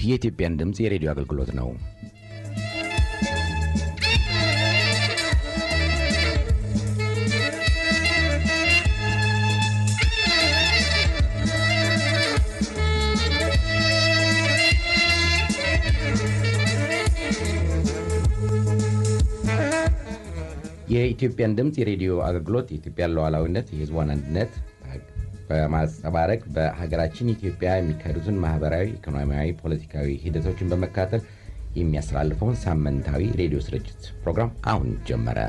የኢትዮጵያን ድምፅ የሬዲዮ አገልግሎት ነው። የኢትዮጵያን ድምፅ የሬዲዮ አገልግሎት የኢትዮጵያን ሉዓላዊነት፣ የሕዝቧን አንድነት በማንጸባረቅ በሀገራችን ኢትዮጵያ የሚካሄዱትን ማህበራዊ፣ ኢኮኖሚያዊ፣ ፖለቲካዊ ሂደቶችን በመካተል የሚያስተላልፈውን ሳምንታዊ ሬዲዮ ስርጭት ፕሮግራም አሁን ጀመረ።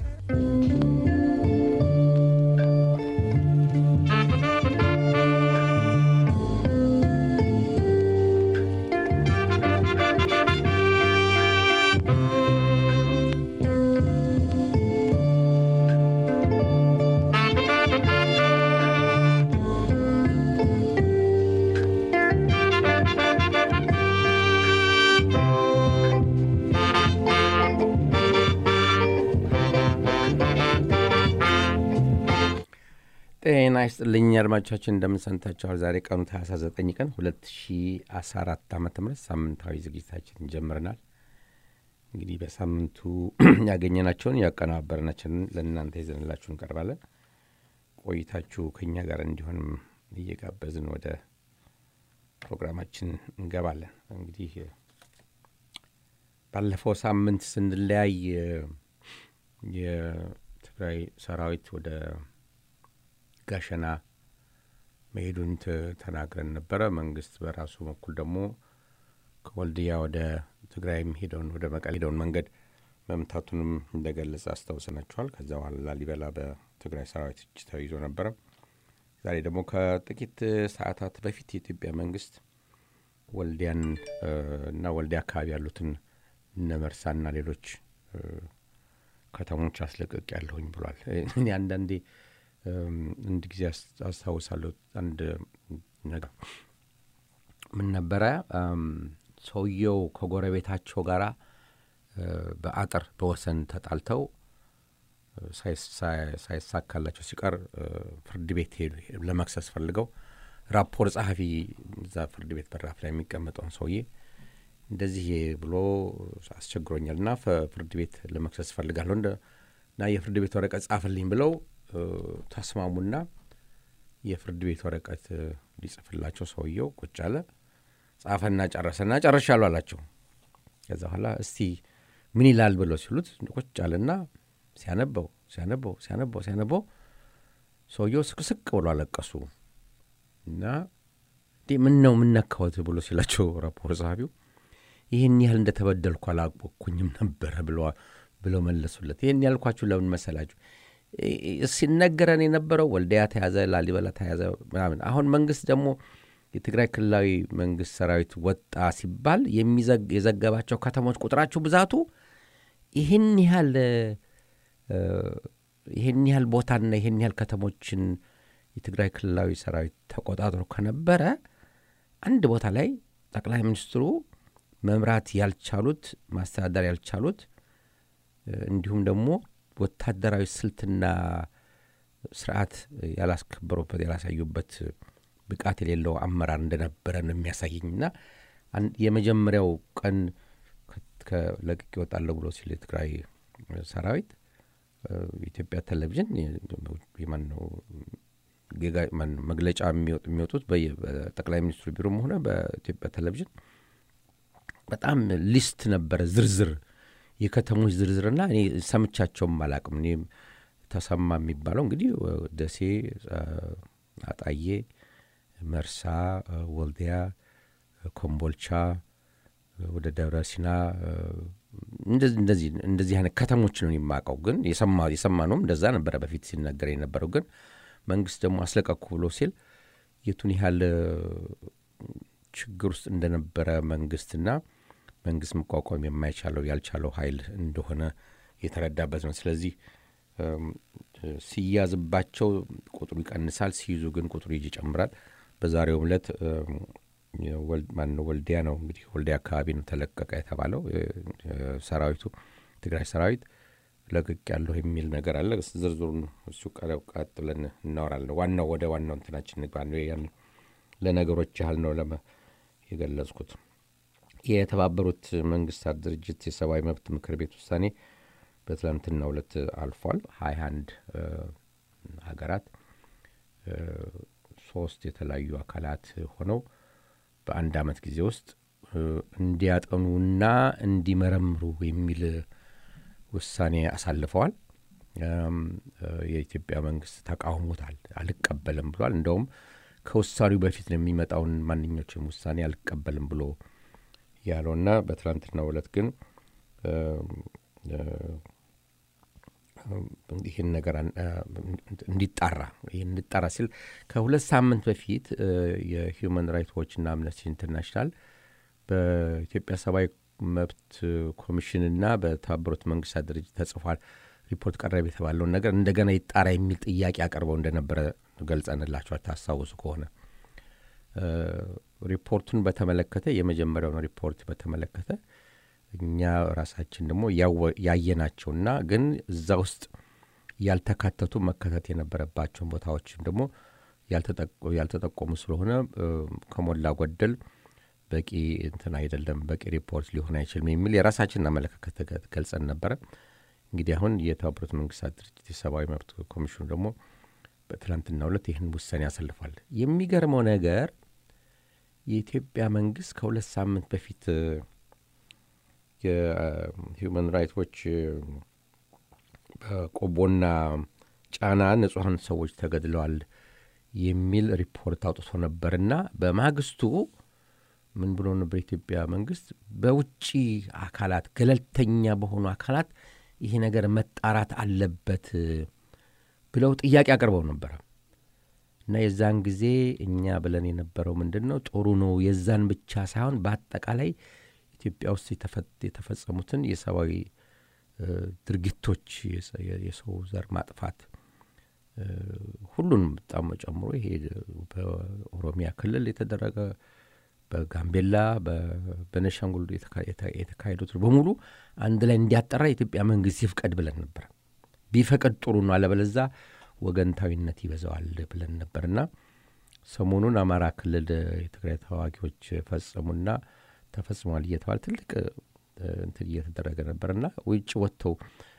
ጤና ይስጥልኝ አድማጮቻችን፣ እንደምን ሰንብታችኋል? ዛሬ ቀኑ ታህሳስ 9 ቀን 2014 ዓ ም ሳምንታዊ ዝግጅታችን ጀምረናል። እንግዲህ በሳምንቱ ያገኘናቸውን ያቀናበርናቸውን ለእናንተ ይዘንላችሁ እንቀርባለን። ቆይታችሁ ከእኛ ጋር እንዲሆንም እየጋበዝን ወደ ፕሮግራማችን እንገባለን። እንግዲህ ባለፈው ሳምንት ስንለያይ የትግራይ ሰራዊት ወደ ጋሸና መሄዱን ተናግረን ነበረ። መንግስት በራሱ በኩል ደግሞ ከወልድያ ወደ ትግራይ የሚሄደውን ወደ መቀሌ ሄደውን መንገድ መምታቱንም እንደገለጸ አስታውሰናችኋል። ከዛ በኋላ ላሊበላ በትግራይ ሰራዊት እጅ ተይዞ ነበረ። ዛሬ ደግሞ ከጥቂት ሰዓታት በፊት የኢትዮጵያ መንግስት ወልዲያን እና ወልዲያ አካባቢ ያሉትን እነ መርሳና ሌሎች ከተሞች አስለቅቅ ያለሁኝ ብሏል። እኔ አንዳንዴ አንድ ጊዜ አስታውሳለሁ። አንድ ነገር ምን ነበረ፣ ሰውየው ከጎረቤታቸው ጋር በአጥር በወሰን ተጣልተው ሳይሳካላቸው ሲቀር ፍርድ ቤት ሄዱ። ለመክሰስ ፈልገው ራፖር ጸሐፊ እዛ ፍርድ ቤት በራፍ ላይ የሚቀመጠውን ሰውዬ እንደዚህ ብሎ አስቸግሮኛል እና ፍርድ ቤት ለመክሰስ ፈልጋለሁ እና የፍርድ ቤት ወረቀት ጻፍልኝ ብለው ተስማሙና የፍርድ ቤት ወረቀት ሊጽፍላቸው ሰውየው ቁጭ አለ። ጻፈና ጨረሰና ጨርሻለሁ አላቸው። ከዛ በኋላ እስቲ ምን ይላል ብለው ሲሉት ቁጭ አለና ሲያነበው ሲያነበው ሲያነበው ሲያነበው ሰውየው ስቅስቅ ብሎ አለቀሱ እና እንዴ ምን ነው ምነካወት ብሎ ሲላቸው ራፖር ጸሐፊው ይህን ያህል እንደተበደልኩ አላወቅኩኝም ነበረ ብለው መለሱለት። ይህን ያልኳችሁ ለምን መሰላችሁ? ሲነገረን የነበረው ወልዲያ ተያዘ፣ ላሊበላ ተያዘ ምናምን። አሁን መንግስት ደግሞ የትግራይ ክልላዊ መንግስት ሰራዊት ወጣ ሲባል የዘገባቸው ከተሞች ቁጥራቸው ብዛቱ ይህን ያህል ይህን ያህል ቦታና ይህን ያህል ከተሞችን የትግራይ ክልላዊ ሰራዊት ተቆጣጥሮ ከነበረ አንድ ቦታ ላይ ጠቅላይ ሚኒስትሩ መምራት ያልቻሉት ማስተዳደር ያልቻሉት እንዲሁም ደግሞ ወታደራዊ ስልትና ስርዓት ያላስከበሩበት ያላሳዩበት ብቃት የሌለው አመራር እንደነበረ ነው የሚያሳየኝና የመጀመሪያው ቀን ለቅቄ እወጣለሁ ብሎ ሲል የትግራይ ሰራዊት የኢትዮጵያ ቴሌቪዥን ማነው መግለጫ የሚወጡት በጠቅላይ ሚኒስትሩ ቢሮም ሆነ በኢትዮጵያ ቴሌቪዥን በጣም ሊስት ነበረ ዝርዝር የከተሞች ዝርዝርና እኔ ሰምቻቸውም አላቅም። እኔም ተሰማ የሚባለው እንግዲህ ደሴ፣ አጣዬ፣ መርሳ፣ ወልዲያ፣ ኮምቦልቻ፣ ወደ ደብረ ሲና እንደዚህ አይነት ከተሞች ነው የማውቀው። ግን የሰማነውም እንደዛ ነበረ በፊት ሲነገር የነበረው። ግን መንግስት ደግሞ አስለቀኩ ብሎ ሲል የቱን ያህል ችግር ውስጥ እንደነበረ መንግስትና መንግስት መቋቋም የማይቻለው ያልቻለው ኃይል እንደሆነ የተረዳበት ነው። ስለዚህ ሲያዝባቸው ቁጥሩ ይቀንሳል፣ ሲይዙ ግን ቁጥሩ ይጨምራል። በዛሬውም ዕለት ማነው ወልዲያ ነው እንግዲህ ወልዲያ አካባቢ ነው ተለቀቀ የተባለው ሰራዊቱ ትግራይ ሰራዊት ለቅቅ ያለሁ የሚል ነገር አለ። ዝርዝሩን እሱ ቀጥ ብለን እናወራለን። ዋናው ወደ ዋናው እንትናችን ንግባ። ያን ለነገሮች ያህል ነው ለመ የገለጽኩት። የተባበሩት መንግስታት ድርጅት የሰብአዊ መብት ምክር ቤት ውሳኔ በትላንትናው ዕለት አልፏል። ሀያ አንድ ሀገራት ሶስት የተለያዩ አካላት ሆነው በአንድ አመት ጊዜ ውስጥ እንዲያጠኑና እንዲመረምሩ የሚል ውሳኔ አሳልፈዋል። የኢትዮጵያ መንግስት ተቃውሞታል፣ አልቀበልም ብሏል። እንደውም ከውሳኔው በፊት ነው የሚመጣውን ማንኞችም ውሳኔ አልቀበልም ብሎ ያለውና በትናንትናው ዕለት ግን ይህን ነገር እንዲጣራ ይህን እንዲጣራ ሲል ከሁለት ሳምንት በፊት የሂውማን ራይትስ ዎችና አምነስቲ ኢንተርናሽናል በኢትዮጵያ ሰብአዊ መብት ኮሚሽንና በተባበሩት መንግስታት ድርጅት ተጽፏል ሪፖርት ቀረብ የተባለውን ነገር እንደገና ይጣራ የሚል ጥያቄ አቅርበው እንደነበረ ገልጸንላቸዋል። ታስታውሱ ከሆነ ሪፖርቱን በተመለከተ የመጀመሪያውን ሪፖርት በተመለከተ እኛ ራሳችን ደግሞ ያየናቸውና ግን እዛ ውስጥ ያልተካተቱ መከተት የነበረባቸውን ቦታዎችም ደግሞ ያልተጠቆሙ ስለሆነ ከሞላ ጎደል በቂ እንትን አይደለም፣ በቂ ሪፖርት ሊሆን አይችልም የሚል የራሳችንን አመለካከት ገልጸን ነበረ። እንግዲህ አሁን የተባበሩት መንግስታት ድርጅት የሰብአዊ መብት ኮሚሽኑ ደግሞ በትላንትናው ዕለት ይህን ውሳኔ ያሳልፏል። የሚገርመው ነገር የኢትዮጵያ መንግስት ከሁለት ሳምንት በፊት የሂውማን ራይትስ ዎች በቆቦና ጫና ንጹሐን ሰዎች ተገድለዋል የሚል ሪፖርት አውጥቶ ነበርና በማግስቱ ምን ብሎ ነበር? የኢትዮጵያ መንግስት በውጭ አካላት ገለልተኛ በሆኑ አካላት ይሄ ነገር መጣራት አለበት ብለው ጥያቄ አቅርበው ነበረ እና የዛን ጊዜ እኛ ብለን የነበረው ምንድን ነው ጥሩ ነው የዛን ብቻ ሳይሆን በአጠቃላይ ኢትዮጵያ ውስጥ የተፈጸሙትን የሰብአዊ ድርጊቶች የሰው ዘር ማጥፋት ሁሉንም በጣም ጨምሮ ይሄ በኦሮሚያ ክልል የተደረገ በጋምቤላ በቤኒሻንጉል የተካሄዱት በሙሉ አንድ ላይ እንዲያጠራ የኢትዮጵያ መንግስት ይፍቀድ ብለን ነበር። ቢፈቅድ ጥሩ ነው፣ አለበለዛ ወገንታዊነት ይበዛዋል ብለን ነበርና ሰሞኑን አማራ ክልል የትግራይ ተዋጊዎች ፈጸሙና ተፈጽሟል እየተባለ ትልቅ እንትን እየተደረገ ነበርና ውጭ ወጥተው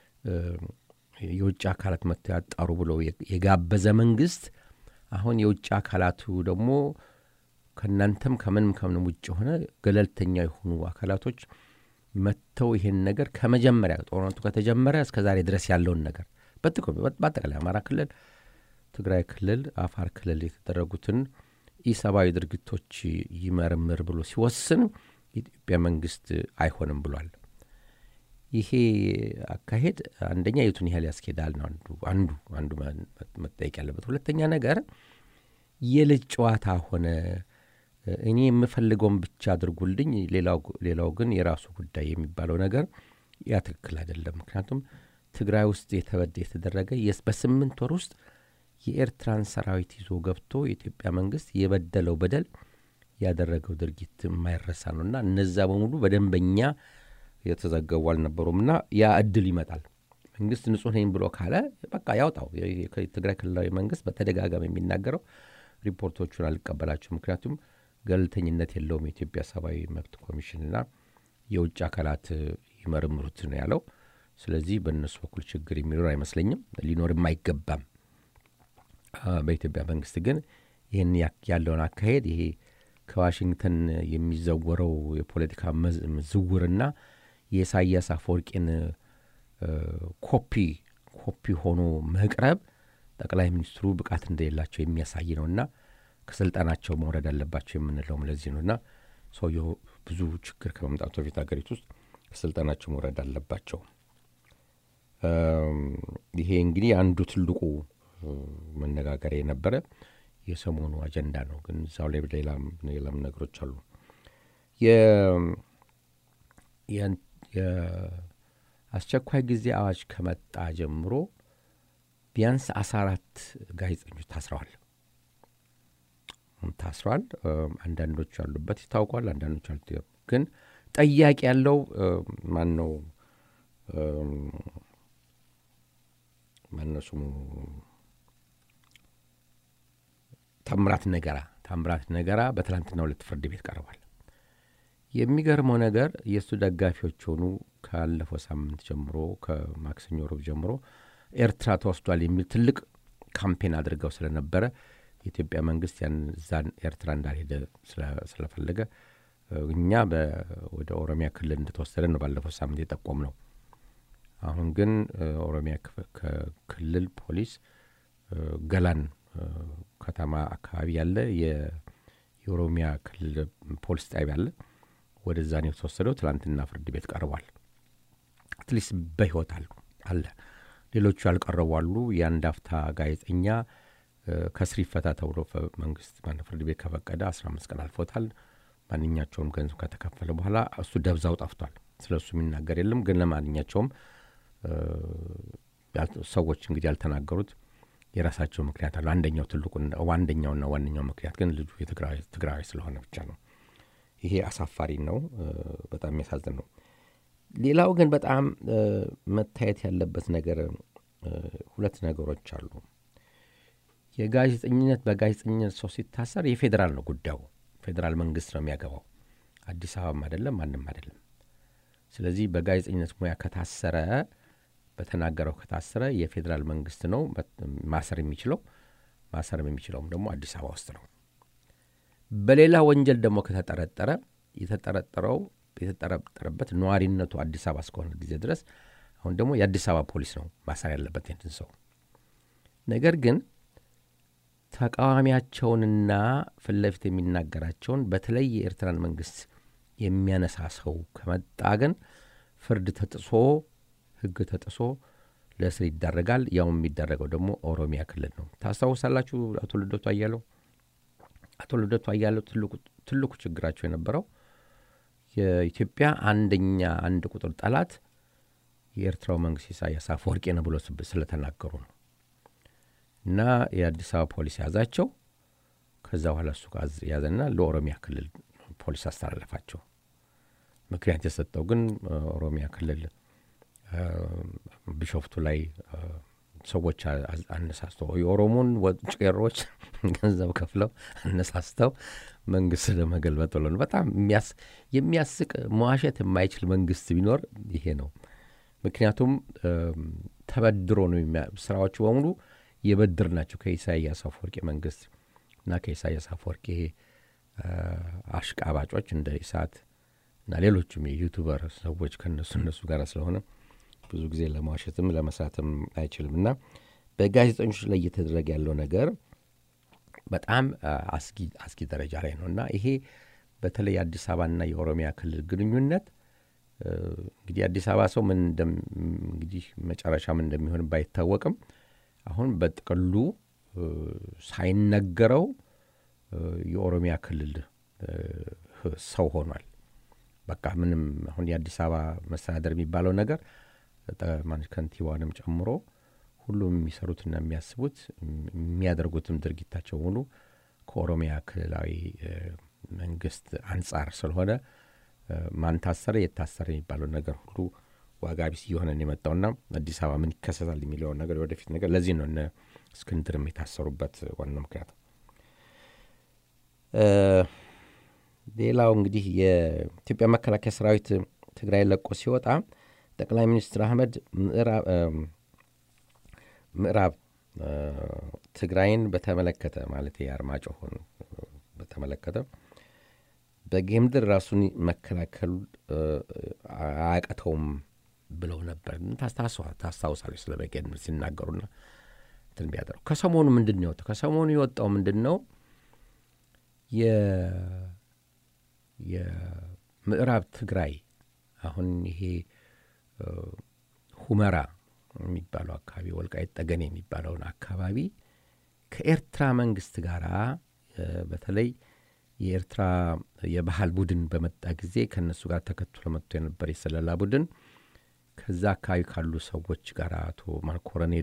የውጭ አካላት መጥተው ያጣሩ ብሎ የጋበዘ መንግስት አሁን የውጭ አካላቱ ደግሞ ከእናንተም ከምንም ከምንም ውጭ የሆነ ገለልተኛ የሆኑ አካላቶች መጥተው ይሄን ነገር ከመጀመሪያ ጦርነቱ ከተጀመረ እስከ ዛሬ ድረስ ያለውን ነገር በአጠቃላይ አማራ ክልል፣ ትግራይ ክልል፣ አፋር ክልል የተደረጉትን ኢሰብአዊ ድርጊቶች ይመርምር ብሎ ሲወስን የኢትዮጵያ መንግስት አይሆንም ብሏል። ይሄ አካሄድ አንደኛ የቱን ያህል ያስኬዳል ነው አንዱ አንዱ አንዱ መጠየቅ ያለበት። ሁለተኛ ነገር የልጅ ጨዋታ ሆነ። እኔ የምፈልገውን ብቻ አድርጉልኝ፣ ሌላው ግን የራሱ ጉዳይ የሚባለው ነገር ያ ትክክል አይደለም። ምክንያቱም ትግራይ ውስጥ የተበደ የተደረገ በስምንት ወር ውስጥ የኤርትራን ሰራዊት ይዞ ገብቶ የኢትዮጵያ መንግስት የበደለው በደል ያደረገው ድርጊት የማይረሳ ነው እና እነዛ በሙሉ በደንበኛ የተዘገቡ አልነበሩም እና ያ እድል ይመጣል። መንግስት ንጹሕ ነኝ ብሎ ካለ በቃ ያውጣው። የትግራይ ክልላዊ መንግስት በተደጋጋሚ የሚናገረው ሪፖርቶቹን አልቀበላቸው፣ ምክንያቱም ገለልተኝነት የለውም የኢትዮጵያ ሰብአዊ መብት ኮሚሽንና የውጭ አካላት ይመርምሩት ነው ያለው። ስለዚህ በእነሱ በኩል ችግር የሚኖር አይመስለኝም፣ ሊኖርም አይገባም። በኢትዮጵያ መንግስት ግን ይህን ያለውን አካሄድ ይሄ ከዋሽንግተን የሚዘወረው የፖለቲካ ዝውርና የኢሳያስ አፈወርቂን ኮፒ ኮፒ ሆኖ መቅረብ ጠቅላይ ሚኒስትሩ ብቃት እንደሌላቸው የሚያሳይ ነውና ከስልጣናቸው መውረድ አለባቸው የምንለውም ለዚህ ነውና ሰውየው ብዙ ችግር ከመምጣቱ በፊት ሀገሪቱ ውስጥ ከስልጣናቸው መውረድ አለባቸው። ይሄ እንግዲህ አንዱ ትልቁ መነጋገሪያ የነበረ የሰሞኑ አጀንዳ ነው። ግን እዛው ላይ ሌላም ነገሮች አሉ። የአስቸኳይ ጊዜ አዋጅ ከመጣ ጀምሮ ቢያንስ አስራ አራት ጋዜጠኞች ታስረዋል ታስረዋል። አንዳንዶች ያሉበት ይታውቋል፣ አንዳንዶች አሉ። ግን ጠያቂ ያለው ማን ነው? ማነው ስሙ? ታምራት ነገራ ታምራት ነገራ በትላንትና ሁለት ፍርድ ቤት ቀርቧል። የሚገርመው ነገር የእሱ ደጋፊዎች ሆኑ ካለፈው ሳምንት ጀምሮ ከማክሰኞ ሮብ ጀምሮ ኤርትራ ተወስዷል የሚል ትልቅ ካምፔን አድርገው ስለነበረ የኢትዮጵያ መንግስት ያን እዛን ኤርትራ እንዳልሄደ ስለፈለገ እኛ ወደ ኦሮሚያ ክልል እንደተወሰደ ነው ባለፈው ሳምንት የጠቆም ነው። አሁን ግን ኦሮሚያ ክልል ፖሊስ ገላን ከተማ አካባቢ ያለ የኦሮሚያ ክልል ፖሊስ ጣቢያ አለ። ወደዛ ነው የተወሰደው። ትላንትና ፍርድ ቤት ቀርቧል። አትሊስት በህይወት አሉ አለ። ሌሎቹ ያልቀረቡ አሉ። የአንድ አፍታ ጋዜጠኛ ከስር ይፈታ ተብሎ መንግስት ፍርድ ቤት ከፈቀደ አስራ አምስት ቀን አልፎታል። ማንኛቸውም ገንዘብ ከተከፈለ በኋላ እሱ ደብዛው ጠፍቷል። ስለ እሱ የሚናገር የለም። ግን ለማንኛቸውም ሰዎች እንግዲህ ያልተናገሩት የራሳቸው ምክንያት አሉ። አንደኛው ትልቁ አንደኛውና ዋነኛው ምክንያት ግን ልጁ የትግራዊ ስለሆነ ብቻ ነው። ይሄ አሳፋሪ ነው። በጣም የሚያሳዝን ነው። ሌላው ግን በጣም መታየት ያለበት ነገር ሁለት ነገሮች አሉ። የጋዜጠኝነት በጋዜጠኝነት ሰው ሲታሰር የፌዴራል ነው ጉዳዩ። ፌዴራል መንግስት ነው የሚያገባው። አዲስ አበባም አይደለም፣ ማንም አይደለም። ስለዚህ በጋዜጠኝነት ሙያ ከታሰረ በተናገረው ከታሰረ የፌዴራል መንግስት ነው ማሰር የሚችለው። ማሰርም የሚችለውም ደግሞ አዲስ አበባ ውስጥ ነው። በሌላ ወንጀል ደግሞ ከተጠረጠረ የተጠረጠረው የተጠረጠረበት ነዋሪነቱ አዲስ አበባ እስከሆነ ጊዜ ድረስ አሁን ደግሞ የአዲስ አበባ ፖሊስ ነው ማሰር ያለበት ይህን ሰው። ነገር ግን ተቃዋሚያቸውንና ፊት ለፊት የሚናገራቸውን በተለይ የኤርትራን መንግስት የሚያነሳ ሰው ከመጣ ግን ፍርድ ተጥሶ ህግ ተጥሶ ለእስር ይዳረጋል። ያው የሚዳረገው ደግሞ ኦሮሚያ ክልል ነው። ታስታውሳላችሁ አቶ ልደቱ አያለው አቶ ልደቱ አያለው ትልቁ ችግራቸው የነበረው የኢትዮጵያ አንደኛ አንድ ቁጥር ጠላት የኤርትራው መንግስት ኢሳያስ አፈወርቂ ነው ብሎ ስለተናገሩ ነው። እና የአዲስ አበባ ፖሊስ ያዛቸው። ከዛ በኋላ እሱ ያዘና ለኦሮሚያ ክልል ፖሊስ አስተላለፋቸው። ምክንያት የሰጠው ግን ኦሮሚያ ክልል ቢሾፍቱ ላይ ሰዎች አነሳስተው የኦሮሞን ቄሮች ገንዘብ ከፍለው አነሳስተው መንግስት ለመገልበጥ ብሎ ነው። በጣም የሚያስቅ መዋሸት የማይችል መንግስት ቢኖር ይሄ ነው። ምክንያቱም ተበድሮ ነው ስራዎቹ በሙሉ የበድር ናቸው ከኢሳያስ አፈወርቂ መንግስት እና ከኢሳያስ አፈወርቂ አሽቃባጮች እንደ ኢሳት እና ሌሎችም የዩቱበር ሰዎች ከነሱ እነሱ ጋር ስለሆነ ብዙ ጊዜ ለማዋሸትም ለመስራትም አይችልም እና በጋዜጠኞች ላይ እየተደረገ ያለው ነገር በጣም አስጊ ደረጃ ላይ ነው እና ይሄ በተለይ የአዲስ አበባና የኦሮሚያ ክልል ግንኙነት እንግዲህ አዲስ አበባ ሰው ምን እንግዲህ መጨረሻ ምን እንደሚሆን ባይታወቅም አሁን በጥቅሉ ሳይነገረው የኦሮሚያ ክልል ሰው ሆኗል። በቃ ምንም አሁን የአዲስ አበባ መስተዳደር የሚባለው ነገር ከንቲባንም ጨምሮ ሁሉም የሚሰሩትና የሚያስቡት የሚያደርጉትም ድርጊታቸው ሙሉ ከኦሮሚያ ክልላዊ መንግስት አንጻር ስለሆነ ማን ታሰረ የታሰረ የሚባለው ነገር ሁሉ ዋጋ ቢስ እየሆነ የመጣውና አዲስ አበባ ምን ይከሰታል የሚለውን ነገር ወደፊት ነገር ለዚህ ነው እነ እስክንድርም የታሰሩበት ዋናው ምክንያት። ሌላው እንግዲህ የኢትዮጵያ መከላከያ ሰራዊት ትግራይ ለቆ ሲወጣ ጠቅላይ ሚኒስትር አህመድ ምዕራብ ትግራይን በተመለከተ ማለት የአርማጭሆን በተመለከተ በጌምድር ራሱን መከላከሉ አያቀተውም ብለው ነበር። ታስታውሳለች ስለ በጌምድር ሲናገሩና እንትን ቢያደረው ከሰሞኑ ምንድን ነው የወጣው? ከሰሞኑ የወጣው ምንድን ነው የምዕራብ ትግራይ አሁን ይሄ ሁመራ የሚባለው አካባቢ ወልቃይት ጠገኔ የሚባለውን አካባቢ ከኤርትራ መንግስት ጋር በተለይ የኤርትራ የባህል ቡድን በመጣ ጊዜ ከእነሱ ጋር ተከትሎ መጥቶ የነበር የሰለላ ቡድን ከዛ አካባቢ ካሉ ሰዎች ጋር አቶ ኮሎኔል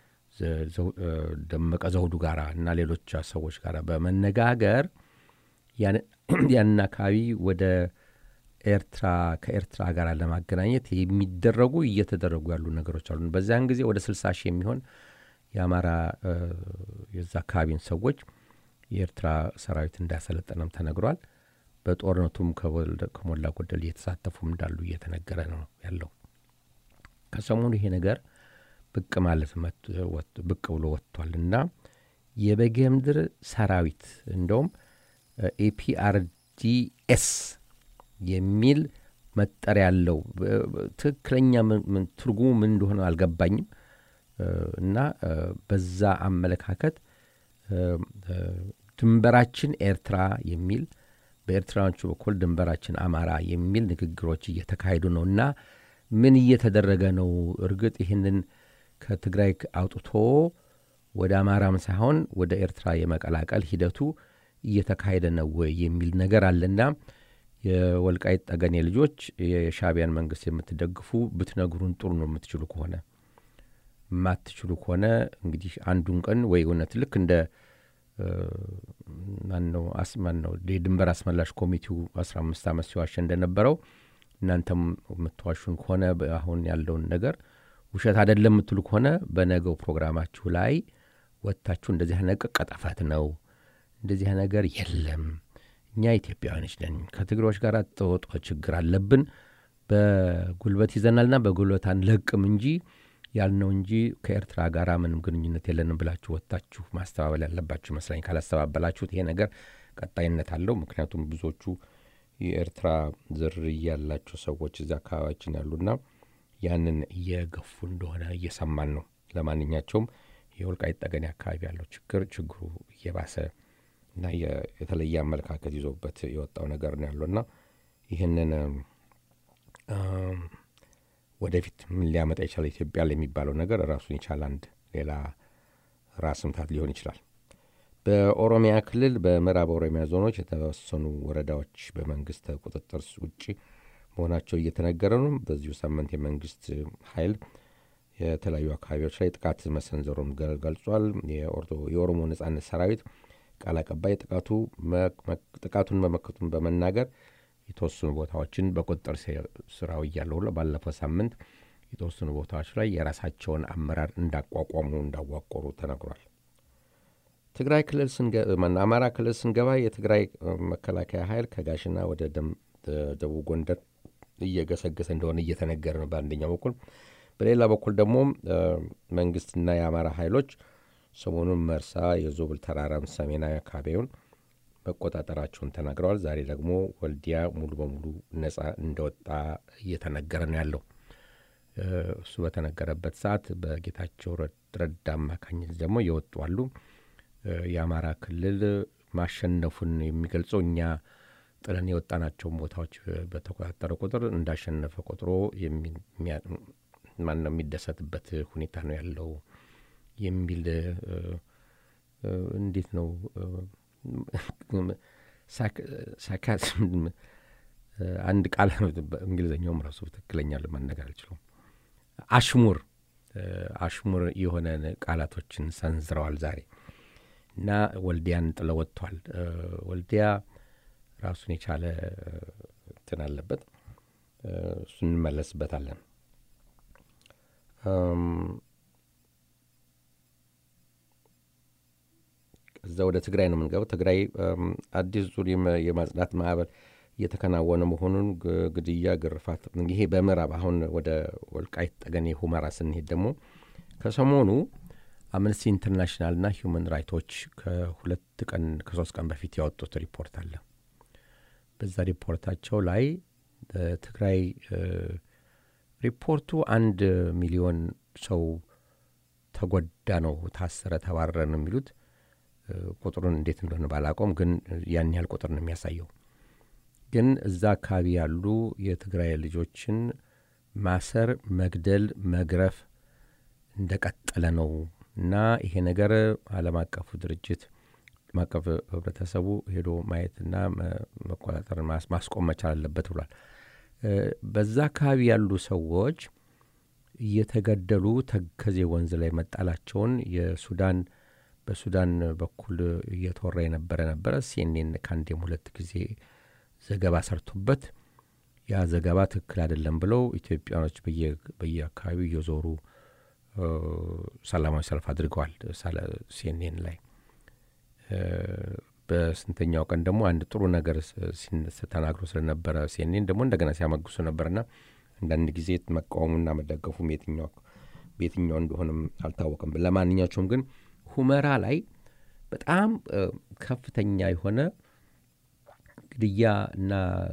ደመቀ ዘውዱ ጋር እና ሌሎች ሰዎች ጋር በመነጋገር ያንን አካባቢ ወደ ኤርትራ ከኤርትራ ጋር ለማገናኘት የሚደረጉ እየተደረጉ ያሉ ነገሮች አሉ። በዚያን ጊዜ ወደ ስልሳ ሺህ የሚሆን የአማራ የዛ አካባቢን ሰዎች የኤርትራ ሰራዊት እንዳሰለጠነም ተነግሯል። በጦርነቱም ከሞላ ጎደል እየተሳተፉም እንዳሉ እየተነገረ ነው ያለው። ከሰሞኑ ይሄ ነገር ብቅ ማለት ብቅ ብሎ ወጥቷል እና የበጌምድር ሰራዊት እንደውም ኤፒአርዲኤስ የሚል መጠሪያ ያለው ትክክለኛ ትርጉሙ ምን እንደሆነ አልገባኝም። እና በዛ አመለካከት ድንበራችን ኤርትራ የሚል በኤርትራኖቹ በኩል ድንበራችን አማራ የሚል ንግግሮች እየተካሄዱ ነው እና ምን እየተደረገ ነው? እርግጥ ይህንን ከትግራይ አውጥቶ ወደ አማራም ሳይሆን ወደ ኤርትራ የመቀላቀል ሂደቱ እየተካሄደ ነው ወይ የሚል ነገር አለና የወልቃይት ጠገኔ ልጆች የሻዕቢያን መንግስት የምትደግፉ ብትነግሩን ጥሩ ነው። የምትችሉ ከሆነ የማትችሉ ከሆነ እንግዲህ አንዱን ቀን ወይ እውነት ልክ እንደ ማነው ማነው የድንበር አስመላሽ ኮሚቴው አስራ አምስት ዓመት ሲዋሸ እንደነበረው እናንተም የምትዋሹን ከሆነ አሁን ያለውን ነገር ውሸት አይደለም የምትሉ ከሆነ በነገው ፕሮግራማችሁ ላይ ወጥታችሁ እንደዚህ ነገር ቀጠፈት ነው፣ እንደዚህ ነገር የለም፣ እኛ ኢትዮጵያውያኖች ነን፣ ከትግሮች ጋር ጠወጦ ችግር አለብን፣ በጉልበት ይዘናልና በጉልበት አንለቅም እንጂ ያልነው እንጂ ከኤርትራ ጋር ምንም ግንኙነት የለንም ብላችሁ ወጥታችሁ ማስተባበል ያለባችሁ ይመስለኝ። ካላስተባበላችሁት ይሄ ነገር ቀጣይነት አለው። ምክንያቱም ብዙዎቹ የኤርትራ ዝርያ ያላቸው ሰዎች እዚያ አካባቢያችን ያሉና ያንን እየገፉ እንደሆነ እየሰማን ነው። ለማንኛቸውም የወልቃይት ጠገኔ አካባቢ ያለው ችግር ችግሩ እየባሰ እና የተለየ አመለካከት ይዞበት የወጣው ነገር ነው ያለውና ይህንን ወደፊት ምን ሊያመጣ ይችላል ኢትዮጵያ የሚባለው ነገር ራሱን የቻለ አንድ ሌላ ራስ ምታት ሊሆን ይችላል። በኦሮሚያ ክልል በምዕራብ ኦሮሚያ ዞኖች የተወሰኑ ወረዳዎች በመንግስት ቁጥጥር ውጭ መሆናቸው እየተነገረ ነው። በዚሁ ሳምንት የመንግስት ኃይል የተለያዩ አካባቢዎች ላይ ጥቃት መሰንዘሩን ገልጿል። የኦሮሞ ነጻነት ሰራዊት ቃል አቀባይ ጥቃቱ ጥቃቱን መመከቱን በመናገር የተወሰኑ ቦታዎችን በቁጥጥር ስራው እያለው ባለፈው ሳምንት የተወሰኑ ቦታዎች ላይ የራሳቸውን አመራር እንዳቋቋሙ እንዳዋቆሩ ተነግሯል። ትግራይ ክልል አማራ ክልል ስንገባ የትግራይ መከላከያ ኃይል ከጋሽና ወደ ደቡብ ጎንደር እየገሰገሰ እንደሆነ እየተነገረ ነው በአንደኛው በኩል። በሌላ በኩል ደግሞ መንግስትና የአማራ ኃይሎች ሰሞኑን መርሳ የዞብል ተራራም ሰሜናዊ አካባቢውን መቆጣጠራቸውን ተናግረዋል። ዛሬ ደግሞ ወልዲያ ሙሉ በሙሉ ነጻ እንደወጣ እየተነገረ ነው ያለው። እሱ በተነገረበት ሰዓት በጌታቸው ረዳ አማካኝነት ደግሞ የወጡ አሉ። የአማራ ክልል ማሸነፉን የሚገልጸው እኛ ጥለን የወጣናቸውን ቦታዎች በተቆጣጠረ ቁጥር እንዳሸነፈ ቆጥሮ ማነው የሚደሰትበት ሁኔታ ነው ያለው የሚል እንዴት ነው ሳካዝም አንድ ቃል እንግሊዝኛውም ራሱ ትክክለኛ ለመነገር አልችለውም። አሽሙር አሽሙር የሆነ ቃላቶችን ሰንዝረዋል ዛሬ እና ወልዲያን ጥለው ወጥቷል። ወልዲያ ራሱን የቻለ እንትን አለበት። እሱ እንመለስበታለን። እዛ ወደ ትግራይ ነው የምንገባው። ትግራይ አዲስ ዙር የማጽዳት ማዕበል እየተከናወነ መሆኑን ግድያ፣ ግርፋት ይሄ በምዕራብ አሁን ወደ ወልቃይት ጠገኔ ሁመራ ስንሄድ ደግሞ ከሰሞኑ አምነስቲ ኢንተርናሽናልና ሂውማን ራይቶች ከሁለት ቀን ከሶስት ቀን በፊት ያወጡት ሪፖርት አለ። በዛ ሪፖርታቸው ላይ ትግራይ ሪፖርቱ አንድ ሚሊዮን ሰው ተጎዳ ነው፣ ታሰረ፣ ተባረረ ነው የሚሉት። ቁጥሩን እንዴት እንደሆነ ባላቆም ግን ያን ያህል ቁጥር ነው የሚያሳየው። ግን እዛ አካባቢ ያሉ የትግራይ ልጆችን ማሰር፣ መግደል፣ መግረፍ እንደቀጠለ ነው እና ይሄ ነገር ዓለም አቀፉ ድርጅት ዓለም አቀፍ ህብረተሰቡ ሄዶ ማየትና መቆጣጠር ማስቆም መቻል አለበት ብሏል። በዛ አካባቢ ያሉ ሰዎች እየተገደሉ ተከዜ ወንዝ ላይ መጣላቸውን የሱዳን በሱዳን በኩል እየተወራ የነበረ ነበረ። ሲኤንኤን ከአንዴም ሁለት ጊዜ ዘገባ ሰርቶበት ያ ዘገባ ትክክል አይደለም ብለው ኢትዮጵያኖች በየአካባቢው እየዞሩ ሰላማዊ ሰልፍ አድርገዋል። ሲኤንኤን ላይ በስንተኛው ቀን ደግሞ አንድ ጥሩ ነገር ተናግሮ ስለነበረ ሲኔን ደግሞ እንደገና ሲያመግሱ ነበርና አንዳንድ ጊዜ መቃወሙና መደገፉም የትኛው በየትኛው እንደሆነም አልታወቅም። ለማንኛቸውም ግን ሁመራ ላይ በጣም ከፍተኛ የሆነ ግድያ እና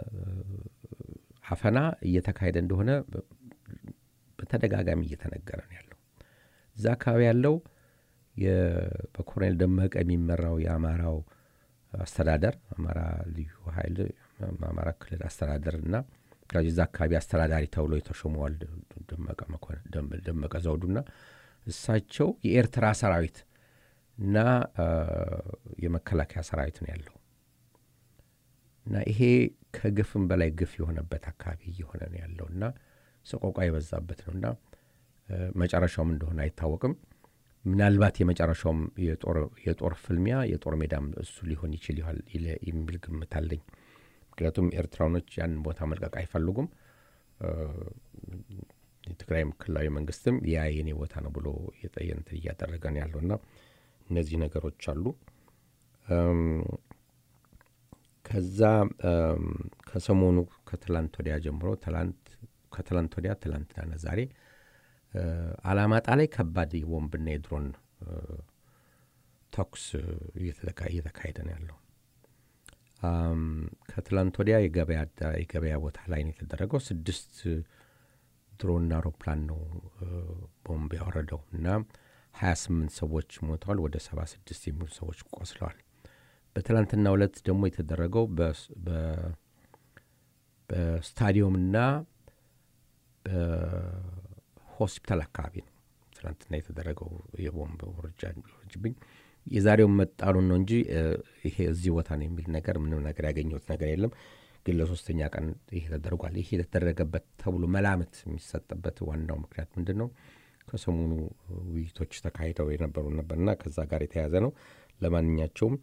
አፈና እየተካሄደ እንደሆነ በተደጋጋሚ እየተነገረ ነው ያለው። እዛ አካባቢ ያለው በኮሎኔል ደመቀ የሚመራው የአማራው አስተዳደር አማራ ልዩ ኃይል አማራ ክልል አስተዳደር እና እዛ አካባቢ አስተዳዳሪ ተብሎ የተሾመዋል ደመቀ ዘውዱና እሳቸው የኤርትራ ሰራዊት እና የመከላከያ ሰራዊት ነው ያለው እና ይሄ ከግፍም በላይ ግፍ የሆነበት አካባቢ እየሆነ ነው ያለው እና ሰቆቋ የበዛበት ነው እና መጨረሻውም እንደሆነ አይታወቅም። ምናልባት የመጨረሻውም የጦር ፍልሚያ የጦር ሜዳም እሱ ሊሆን ይችል ይሆል የሚል ግምት አለኝ። ምክንያቱም ኤርትራኖች ያንን ቦታ መልቀቅ አይፈልጉም። የትግራይ ክልላዊ መንግስትም ያ የኔ ቦታ ነው ብሎ የጠየንት እያደረገ ነው ያለው እና እነዚህ ነገሮች አሉ። ከዛ ከሰሞኑ ከትላንት ወዲያ ጀምሮ ከትላንት ወዲያ ትላንትናና ዛሬ አላማጣ ላይ ከባድ የቦምብና የድሮን ተኩስ እየተካሄደ ነው ያለው። ከትላንት ወዲያ የገበያ ቦታ ላይ ነው የተደረገው። ስድስት ድሮንና አውሮፕላን ነው ቦምብ ያወረደው እና ሀያ ስምንት ሰዎች ሞተዋል። ወደ ሰባ ስድስት የሚሆኑ ሰዎች ቆስለዋል። በትላንትና ዕለት ደግሞ የተደረገው በስታዲየምና በሆስፒታል አካባቢ ነው ትላንትና የተደረገው የቦምብ ውርጅብኝ። የዛሬውን መጣሉን ነው እንጂ ይሄ እዚህ ቦታ ነው የሚል ነገር ምንም ነገር ያገኘሁት ነገር የለም። ግን ለሶስተኛ ቀን ይሄ ተደርጓል። ይሄ የተደረገበት ተብሎ መላምት የሚሰጥበት ዋናው ምክንያት ምንድን ነው? ከሰሞኑ ውይይቶች ተካሂደው የነበሩ ነበርና ከዛ ጋር የተያያዘ ነው። ለማንኛቸውም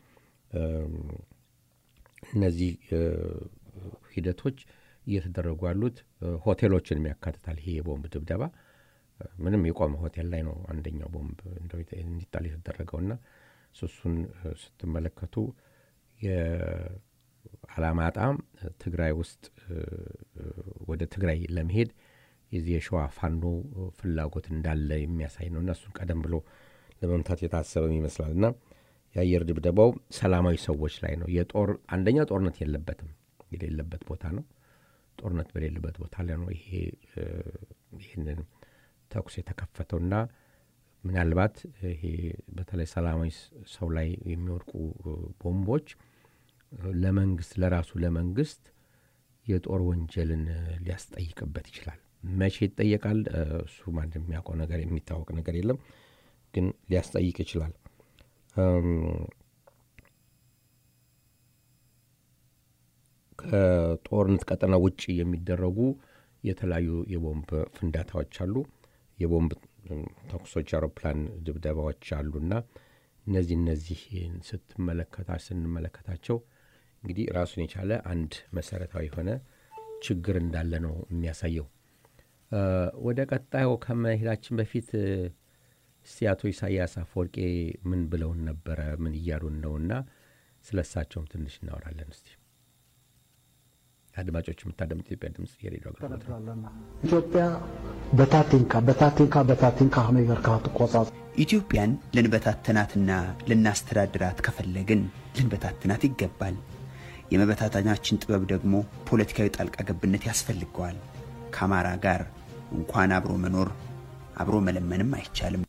እነዚህ ሂደቶች እየተደረጉ ያሉት ሆቴሎችን የሚያካትታል። ይሄ የቦምብ ድብደባ ምንም የቆመ ሆቴል ላይ ነው አንደኛው ቦምብ እንዲጣል የተደረገውና እሱን ስትመለከቱ የአላማጣ ትግራይ ውስጥ ወደ ትግራይ ለመሄድ የዚህ የሸዋ ፋኖ ፍላጎት እንዳለ የሚያሳይ ነው እና እሱን ቀደም ብሎ ለመምታት የታሰበም ይመስላል እና የአየር ድብደባው ሰላማዊ ሰዎች ላይ ነው። የጦር አንደኛ ጦርነት የለበትም የሌለበት ቦታ ነው። ጦርነት በሌለበት ቦታ ላይ ነው ይሄ ይህንን ተኩስ የተከፈተውና ምናልባት ይሄ በተለይ ሰላማዊ ሰው ላይ የሚወድቁ ቦምቦች ለመንግስት ለራሱ ለመንግስት የጦር ወንጀልን ሊያስጠይቅበት ይችላል። መቼ ይጠየቃል? እሱ ማንም የሚያውቀው ነገር የሚታወቅ ነገር የለም፣ ግን ሊያስጠይቅ ይችላል። ከጦርነት ቀጠና ውጭ የሚደረጉ የተለያዩ የቦምብ ፍንዳታዎች አሉ። የቦምብ ተኩሶች፣ አውሮፕላን ድብደባዎች አሉና እነዚህ እነዚህ ስትመለከታ ስንመለከታቸው እንግዲህ ራሱን የቻለ አንድ መሰረታዊ የሆነ ችግር እንዳለ ነው የሚያሳየው። ወደ ቀጣዩ ከመሄዳችን በፊት እስቲ አቶ ኢሳያስ አፈወርቄ ምን ብለውን ነበረ? ምን እያሉን ነውና ስለ እሳቸውም ትንሽ እናወራለን እስቲ። አድማጮች የምታደምጥ ኢትዮጵያ ድምፅ የሬዲዮ አገልግሎት ነው። ኢትዮጵያ በታቲንካ በታቲንካ በታቲንካ ከመይ ጌርካ ትቆጻጽ ኢትዮጵያን ልንበታትናትና ልናስተዳድራት ከፈለግን ልንበታትናት ይገባል። የመበታተናችን ጥበብ ደግሞ ፖለቲካዊ ጣልቃ ገብነት ያስፈልገዋል። ከአማራ ጋር እንኳን አብሮ መኖር አብሮ መለመንም አይቻልም።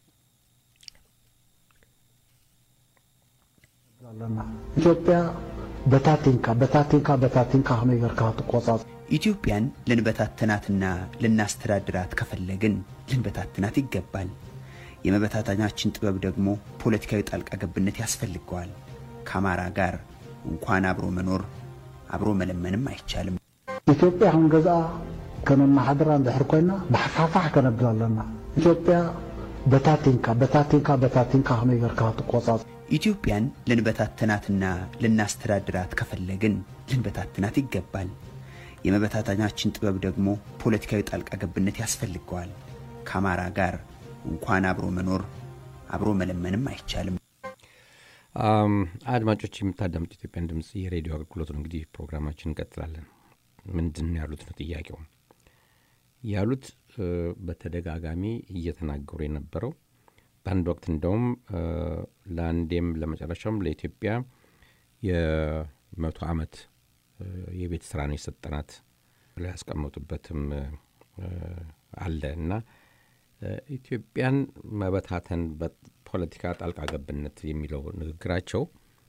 ኢትዮጵያ በታቲንካ በታቲንካ በታቲንካ ከመይ ጌርካ ትቆጻጽ ኢትዮጵያን ልንበታትናትና ልናስተዳድራት ከፈለግን ልንበታትናት ይገባል። የመበታተናችን ጥበብ ደግሞ ፖለቲካዊ ጣልቃ ገብነት ያስፈልገዋል። ከአማራ ጋር እንኳን አብሮ መኖር አብሮ መለመንም አይቻልም። ኢትዮጵያ ክንገዝኣ ከመማሓደራ እንድሕር ኮይና ብሓፋፋሕ ከነብል ኣለና ኢትዮጵያ በታቲንካ በታቲንካ በታቲንካ ከመይ ጌርካ ትቆጻጽ ኢትዮጵያን ልንበታትናትና ልናስተዳድራት ከፈለግን ልንበታትናት ይገባል። የመበታተናችን ጥበብ ደግሞ ፖለቲካዊ ጣልቃ ገብነት ያስፈልገዋል። ከአማራ ጋር እንኳን አብሮ መኖር አብሮ መለመንም አይቻልም። አድማጮች የምታዳምጡ ኢትዮጵያን ድምፅ የሬዲዮ አገልግሎት ነው። እንግዲህ ፕሮግራማችን እንቀጥላለን። ምንድን ነው ያሉት ነው ጥያቄው። ያሉት በተደጋጋሚ እየተናገሩ የነበረው በአንድ ወቅት እንደውም ለአንዴም ለመጨረሻውም ለኢትዮጵያ የመቶ ዓመት የቤት ስራ ነው የሰጠናት ብለው ያስቀመጡበትም አለ እና ኢትዮጵያን መበታተን በፖለቲካ ጣልቃ ገብነት የሚለው ንግግራቸው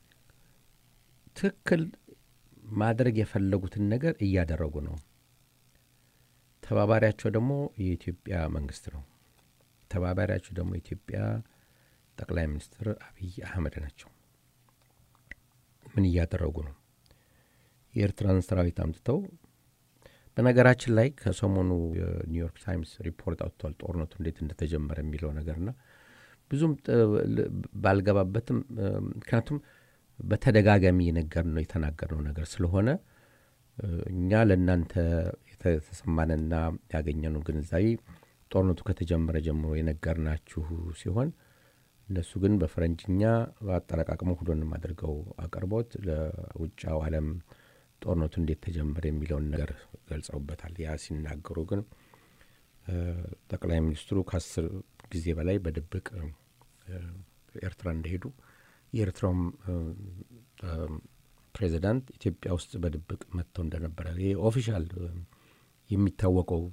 ትክክል ማድረግ የፈለጉትን ነገር እያደረጉ ነው። ተባባሪያቸው ደግሞ የኢትዮጵያ መንግስት ነው። ተባባሪያቸው ደግሞ የኢትዮጵያ ጠቅላይ ሚኒስትር አብይ አህመድ ናቸው። ምን እያደረጉ ነው? የኤርትራን ሰራዊት አምጥተው በነገራችን ላይ ከሰሞኑ የኒውዮርክ ታይምስ ሪፖርት አውጥቷል። ጦርነቱ እንዴት እንደተጀመረ የሚለው ነገርና ብዙም ባልገባበትም ምክንያቱም በተደጋጋሚ የነገር ነው የተናገርነው ነገር ስለሆነ እኛ ለእናንተ የተሰማንና ያገኘነው ግንዛቤ ጦርነቱ ከተጀመረ ጀምሮ የነገርናችሁ ሲሆን እነሱ ግን በፈረንጅኛ አጠረቃቅሞ ሁሉንም አድርገው አቅርቦት ለውጫው ዓለም ጦርነቱ እንዴት ተጀመረ የሚለውን ነገር ገልጸውበታል። ያ ሲናገሩ ግን ጠቅላይ ሚኒስትሩ ከአስር ጊዜ በላይ በድብቅ ኤርትራ እንደሄዱ የኤርትራውም ፕሬዚዳንት ኢትዮጵያ ውስጥ በድብቅ መጥተው እንደነበረ ይሄ ኦፊሻል የሚታወቀው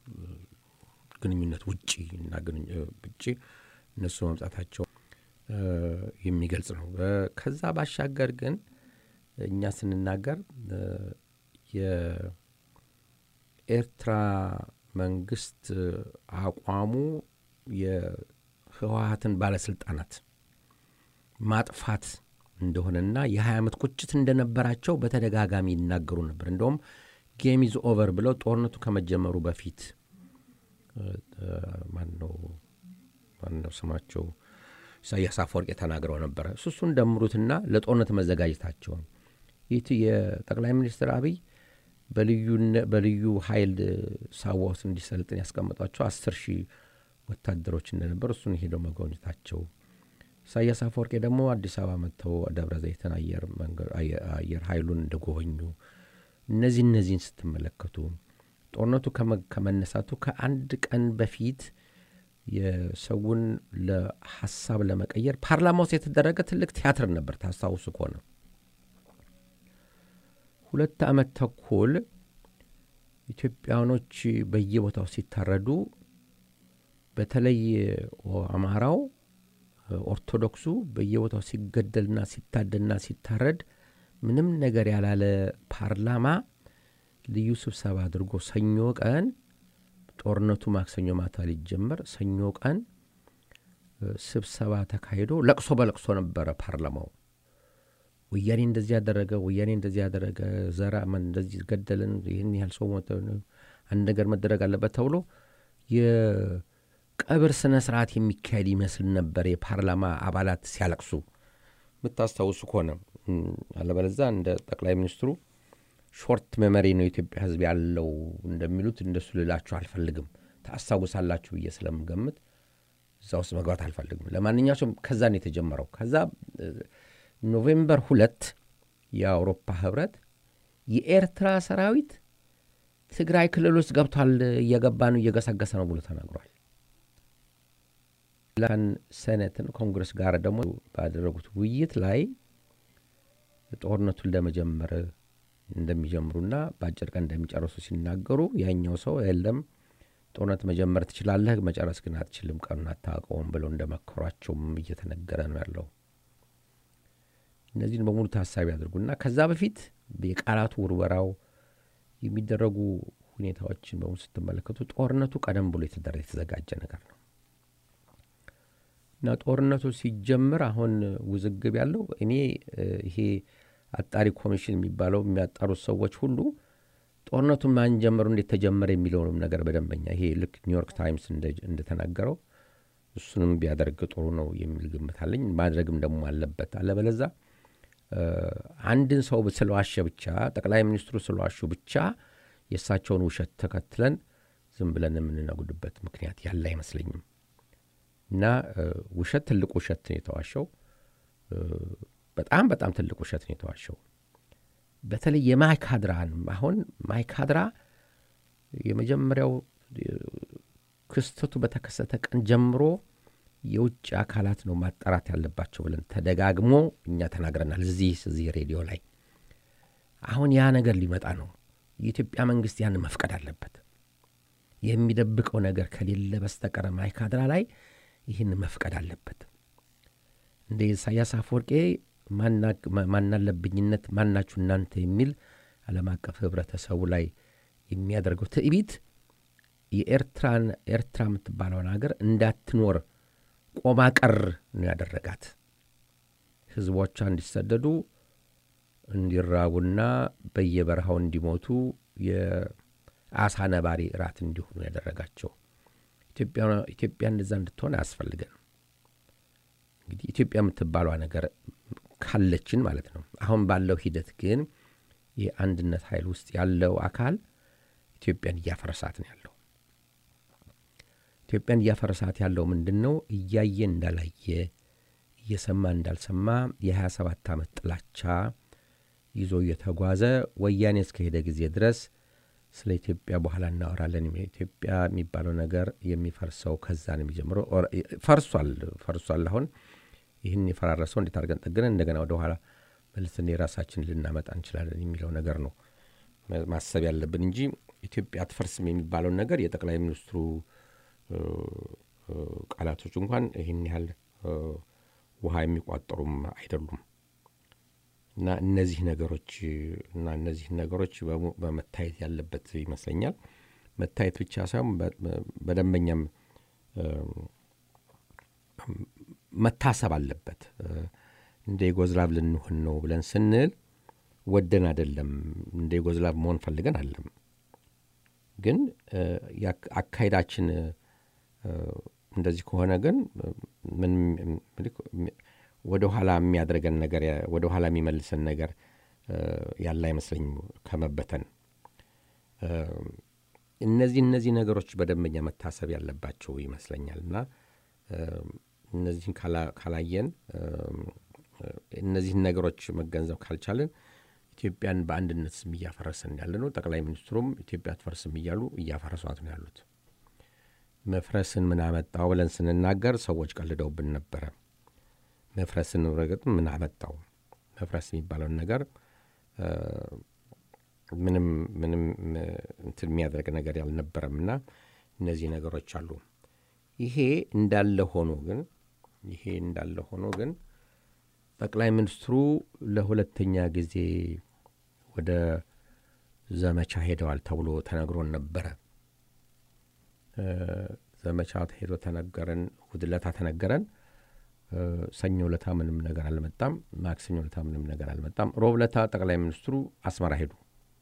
ግንኙነት ውጪ እና ውጪ እነሱ መምጣታቸው የሚገልጽ ነው። ከዛ ባሻገር ግን እኛ ስንናገር የኤርትራ መንግስት አቋሙ የህወሀትን ባለስልጣናት ማጥፋት እንደሆነና የሀያ ዓመት ቁጭት እንደነበራቸው በተደጋጋሚ ይናገሩ ነበር። እንደውም ጌም ኢዝ ኦቨር ብለው ጦርነቱ ከመጀመሩ በፊት ማነው ማነው ስማቸው ኢሳያስ አፈወርቄ ተናግረው ነበረ። እሱሱን ደምሩትና ለጦርነት መዘጋጀታቸውን ይህ የጠቅላይ ሚኒስትር አብይ በልዩ ኃይል ሳዋ ውስጥ እንዲሰልጥን ያስቀመጧቸው አስር ሺህ ወታደሮች እንደነበር እሱን ሄደው መጎብኘታቸው ኢሳያስ አፈወርቄ ደግሞ አዲስ አበባ መጥተው ደብረ ዘይትን አየር ኃይሉን እንደጎበኙ እነዚህ እነዚህን ስትመለከቱ ጦርነቱ ከመነሳቱ ከአንድ ቀን በፊት የሰውን ለሀሳብ ለመቀየር ፓርላማ ውስጥ የተደረገ ትልቅ ቲያትር ነበር። ታስታውሱ ከሆነ ሁለት ዓመት ተኩል ኢትዮጵያኖች በየቦታው ሲታረዱ፣ በተለይ አማራው ኦርቶዶክሱ በየቦታው ሲገደልና ሲታደና ሲታረድ ምንም ነገር ያላለ ፓርላማ ልዩ ስብሰባ አድርጎ ሰኞ ቀን ጦርነቱ ማክሰኞ ማታ ሊጀመር ሰኞ ቀን ስብሰባ ተካሂዶ ለቅሶ በለቅሶ ነበረ ፓርላማው። ወያኔ እንደዚህ ያደረገ፣ ወያኔ እንደዚህ ያደረገ፣ ዘራ እንደዚህ ገደልን፣ ይህን ያህል ሰው ሞተ፣ አንድ ነገር መደረግ አለበት ተብሎ የቀብር ስነ ስርዓት የሚካሄድ ይመስል ነበር የፓርላማ አባላት ሲያለቅሱ የምታስታውሱ ከሆነ አለበለዛ እንደ ጠቅላይ ሚኒስትሩ ሾርት ሜመሪ ነው የኢትዮጵያ ሕዝብ ያለው እንደሚሉት እንደሱ ልላችሁ አልፈልግም። ታስታውሳላችሁ ብዬ ስለምገምት እዛ ውስጥ መግባት አልፈልግም። ለማንኛቸውም ከዛ ነው የተጀመረው። ከዛ ኖቬምበር ሁለት የአውሮፓ ህብረት የኤርትራ ሰራዊት ትግራይ ክልል ውስጥ ገብቷል፣ እየገባ ነው፣ እየገሰገሰ ነው ብሎ ተናግሯል። ላን ሴኔትን ኮንግረስ ጋር ደግሞ ባደረጉት ውይይት ላይ ጦርነቱን ለመጀመር እንደሚጀምሩና በአጭር ቀን እንደሚጨርሱ ሲናገሩ ያኛው ሰው የለም ጦርነት መጀመር ትችላለህ፣ መጨረስ ግን አትችልም፣ ቀኑን አታውቀውም ብለው እንደመከሯቸውም እየተነገረ ነው ያለው። እነዚህን በሙሉ ታሳቢ ያድርጉና ከዛ በፊት የቃላቱ ውርወራው የሚደረጉ ሁኔታዎችን በሙሉ ስትመለከቱ ጦርነቱ ቀደም ብሎ የተዘጋጀ ነገር ነው እና ጦርነቱ ሲጀምር አሁን ውዝግብ ያለው እኔ ይሄ አጣሪ ኮሚሽን የሚባለው የሚያጣሩት ሰዎች ሁሉ ጦርነቱን ማን ጀመሩ፣ እንዴት ተጀመረ የሚለውንም ነገር በደንበኛ ይሄ ልክ ኒውዮርክ ታይምስ እንደተናገረው እሱንም ቢያደርግ ጥሩ ነው የሚል ግምት አለኝ። ማድረግም ደግሞ አለበት። አለበለዛ አንድን ሰው ስለዋሸ ብቻ ጠቅላይ ሚኒስትሩ ስለዋሹ ብቻ የእሳቸውን ውሸት ተከትለን ዝም ብለን የምንነጉድበት ምክንያት ያለ አይመስለኝም። እና ውሸት ትልቅ ውሸት ነው የተዋሸው። በጣም በጣም ትልቅ ውሸት ነው የተዋሸው። በተለይ የማይካድራን አሁን ማይካድራ የመጀመሪያው ክስተቱ በተከሰተ ቀን ጀምሮ የውጭ አካላት ነው ማጣራት ያለባቸው ብለን ተደጋግሞ እኛ ተናግረናል፣ እዚህ እዚህ ሬዲዮ ላይ። አሁን ያ ነገር ሊመጣ ነው። የኢትዮጵያ መንግስት ያን መፍቀድ አለበት። የሚደብቀው ነገር ከሌለ በስተቀር ማይካድራ ላይ ይህን መፍቀድ አለበት። እንደ ኢሳያስ አፈወርቄ ማናለብኝነት ማናችሁ እናንተ የሚል ዓለም አቀፍ ህብረተሰቡ ላይ የሚያደርገው ትዕቢት የኤርትራን ኤርትራ የምትባለውን ሀገር እንዳትኖር ቆማ ቀር ነው ያደረጋት። ህዝቦቿ እንዲሰደዱ እንዲራቡና በየበረሃው እንዲሞቱ የአሳ ነባሪ እራት እንዲሆኑ ያደረጋቸው። ኢትዮጵያ እንደዛ እንድትሆን አያስፈልገንም። እንግዲህ ኢትዮጵያ የምትባሏ ነገር ካለችን ማለት ነው። አሁን ባለው ሂደት ግን የአንድነት ኃይል ውስጥ ያለው አካል ኢትዮጵያን እያፈረሳት ነው ያለው። ኢትዮጵያን እያፈረሳት ያለው ምንድን ነው? እያየ እንዳላየ እየሰማ እንዳልሰማ የ27 ዓመት ጥላቻ ይዞ እየተጓዘ ወያኔ እስከሄደ ጊዜ ድረስ ስለ ኢትዮጵያ በኋላ እናወራለን። ኢትዮጵያ የሚባለው ነገር የሚፈርሰው ከዛ ነው የሚጀምረው። ፈርሷል ፈርሷል። አሁን ይህን የፈራረሰው እንዴት አድርገን ጠግነን እንደገና ወደ ኋላ መልስን የራሳችን ልናመጣ እንችላለን የሚለው ነገር ነው ማሰብ ያለብን እንጂ ኢትዮጵያ አትፈርስም የሚባለውን ነገር የጠቅላይ ሚኒስትሩ ቃላቶች እንኳን ይህን ያህል ውሃ የሚቋጠሩም አይደሉም። እና እነዚህ ነገሮች እና እነዚህ ነገሮች በመታየት ያለበት ይመስለኛል። መታየት ብቻ ሳይሆን በደንበኛም መታሰብ አለበት። እንደ የጎዝላብ ልንሆን ነው ብለን ስንል ወደን አይደለም። እንደ የጎዝላብ መሆን ፈልገን አለም። ግን አካሄዳችን እንደዚህ ከሆነ ግን ምን ወደ ኋላ የሚያደርገን ነገር ወደ ኋላ የሚመልሰን ነገር ያለ አይመስለኝም ከመበተን። እነዚህ እነዚህ ነገሮች በደንበኛ መታሰብ ያለባቸው ይመስለኛል እና እነዚህን ካላየን እነዚህን ነገሮች መገንዘብ ካልቻልን ኢትዮጵያን በአንድነት ስም እያፈረስን ያለ ነው። ጠቅላይ ሚኒስትሩም ኢትዮጵያ አትፈርስም እያሉ እያፈረሷት ነው ያሉት። መፍረስን ምን አመጣው ብለን ስንናገር ሰዎች ቀልደውብን ነበረ። መፍረስን ረገጥ ምን አመጣው? መፍረስ የሚባለውን ነገር ምንም ምንም እንትን የሚያደርግ ነገር ያልነበረም እና እነዚህ ነገሮች አሉ። ይሄ እንዳለ ሆኖ ግን ይሄ እንዳለ ሆኖ ግን ጠቅላይ ሚኒስትሩ ለሁለተኛ ጊዜ ወደ ዘመቻ ሄደዋል ተብሎ ተነግሮን ነበረ። ዘመቻ ሄዶ ተነገረን፣ እሑድ ዕለት ተነገረን። ሰኞ ለታ ምንም ነገር አልመጣም። ማክሰኞ ለታ ምንም ነገር አልመጣም። ሮብ ለታ ጠቅላይ ሚኒስትሩ አስመራ ሄዱ።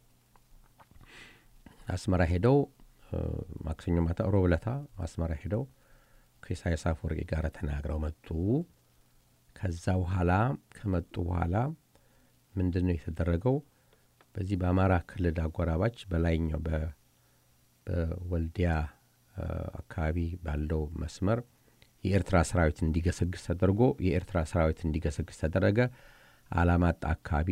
አስመራ ሄደው ማክሰኞ ማታ፣ ሮብ ለታ አስመራ ሄደው ከኢሳያስ አፈወርቂ ጋር ተናግረው መጡ። ከዛ በኋላ ከመጡ በኋላ ምንድን ነው የተደረገው? በዚህ በአማራ ክልል አጎራባች በላይኛው በወልዲያ አካባቢ ባለው መስመር የኤርትራ ሰራዊት እንዲገሰግስ ተደርጎ የኤርትራ ሰራዊት እንዲገሰግስ ተደረገ። አላማጣ አካባቢ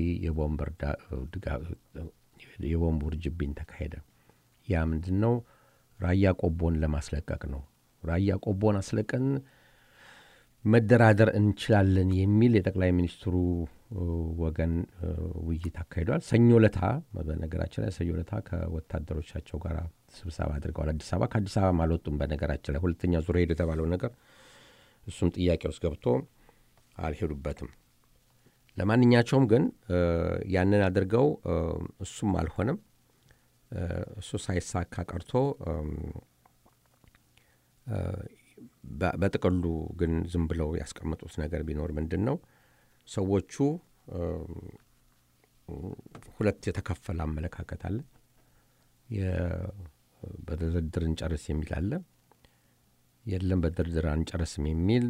የቦምብ ውርጅብኝ ተካሄደ። ያ ምንድን ነው? ራያ ቆቦን ለማስለቀቅ ነው። ራያ ቆቦን አስለቀን መደራደር እንችላለን የሚል የጠቅላይ ሚኒስትሩ ወገን ውይይት አካሂደዋል። ሰኞ ለታ በነገራችን ላይ ሰኞ ለታ ከወታደሮቻቸው ጋር ስብሰባ አድርገዋል። አዲስ አበባ ከአዲስ አበባ አልወጡም። በነገራችን ላይ ሁለተኛ ዙር ሄዱ የተባለው ነገር እሱም ጥያቄ ውስጥ ገብቶ አልሄዱበትም። ለማንኛቸውም ግን ያንን አድርገው እሱም አልሆነም። እሱ ሳይሳካ ቀርቶ በጥቅሉ ግን ዝም ብለው ያስቀመጡት ነገር ቢኖር ምንድን ነው ሰዎቹ ሁለት የተከፈለ አመለካከት አለ። በድርድር እንጨርስ የሚል አለ። የለም በድርድር አንጨርስም የሚል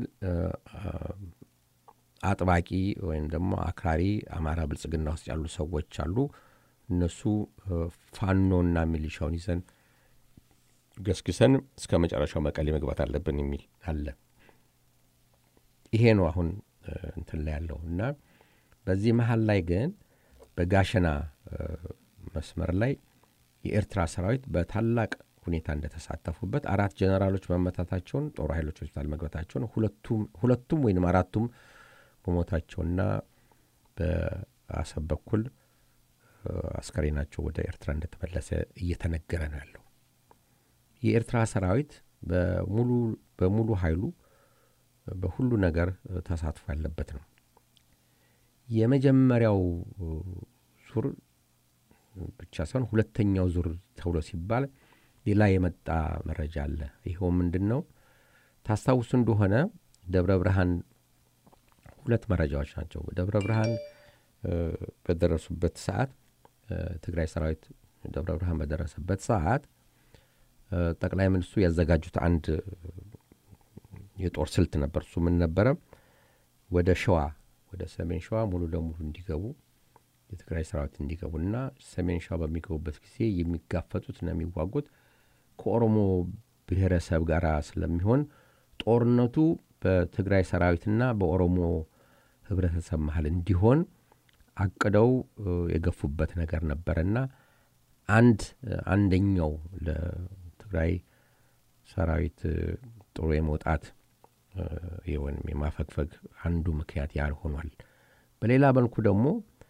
አጥባቂ ወይም ደግሞ አክራሪ አማራ ብልጽግና ውስጥ ያሉ ሰዎች አሉ። እነሱ ፋኖና ሚሊሻውን ይዘን ገስግሰን እስከ መጨረሻው መቀሌ መግባት አለብን የሚል አለ። ይሄ ነው አሁን እንትን ላይ ያለው እና በዚህ መሀል ላይ ግን በጋሸና መስመር ላይ የኤርትራ ሰራዊት በታላቅ ሁኔታ እንደተሳተፉበት አራት ጀነራሎች መመታታቸውን ጦር ኃይሎች ሆስፒታል መግባታቸውን ሁለቱም ወይም አራቱም መሞታቸውና በአሰብ በኩል አስከሬናቸው ወደ ኤርትራ እንደተመለሰ እየተነገረ ነው ያለው። የኤርትራ ሰራዊት በሙሉ በሙሉ ኃይሉ በሁሉ ነገር ተሳትፎ ያለበት ነው። የመጀመሪያው ዙር ብቻ ሳይሆን ሁለተኛው ዙር ተብሎ ሲባል ሌላ የመጣ መረጃ አለ። ይኸው ምንድን ነው? ታስታውሱ እንደሆነ ደብረ ብርሃን ሁለት መረጃዎች ናቸው። ደብረ ብርሃን በደረሱበት ሰዓት ትግራይ ሰራዊት ደብረ ብርሃን በደረሰበት ሰዓት ጠቅላይ ሚኒስትሩ ያዘጋጁት አንድ የጦር ስልት ነበር። እሱ ምን ነበረ? ወደ ሸዋ ወደ ሰሜን ሸዋ ሙሉ ለሙሉ እንዲገቡ የትግራይ ሰራዊት እንዲገቡና ሰሜን ሸዋ በሚገቡበት ጊዜ የሚጋፈጡትና የሚዋጉት ከኦሮሞ ብሔረሰብ ጋር ስለሚሆን ጦርነቱ በትግራይ ሰራዊትና በኦሮሞ ህብረተሰብ መሀል እንዲሆን አቅደው የገፉበት ነገር ነበረና አንድ አንደኛው ለትግራይ ሰራዊት ጥሩ የመውጣት ወይም የማፈግፈግ አንዱ ምክንያት ያህል ሆኗል። በሌላ መልኩ ደግሞ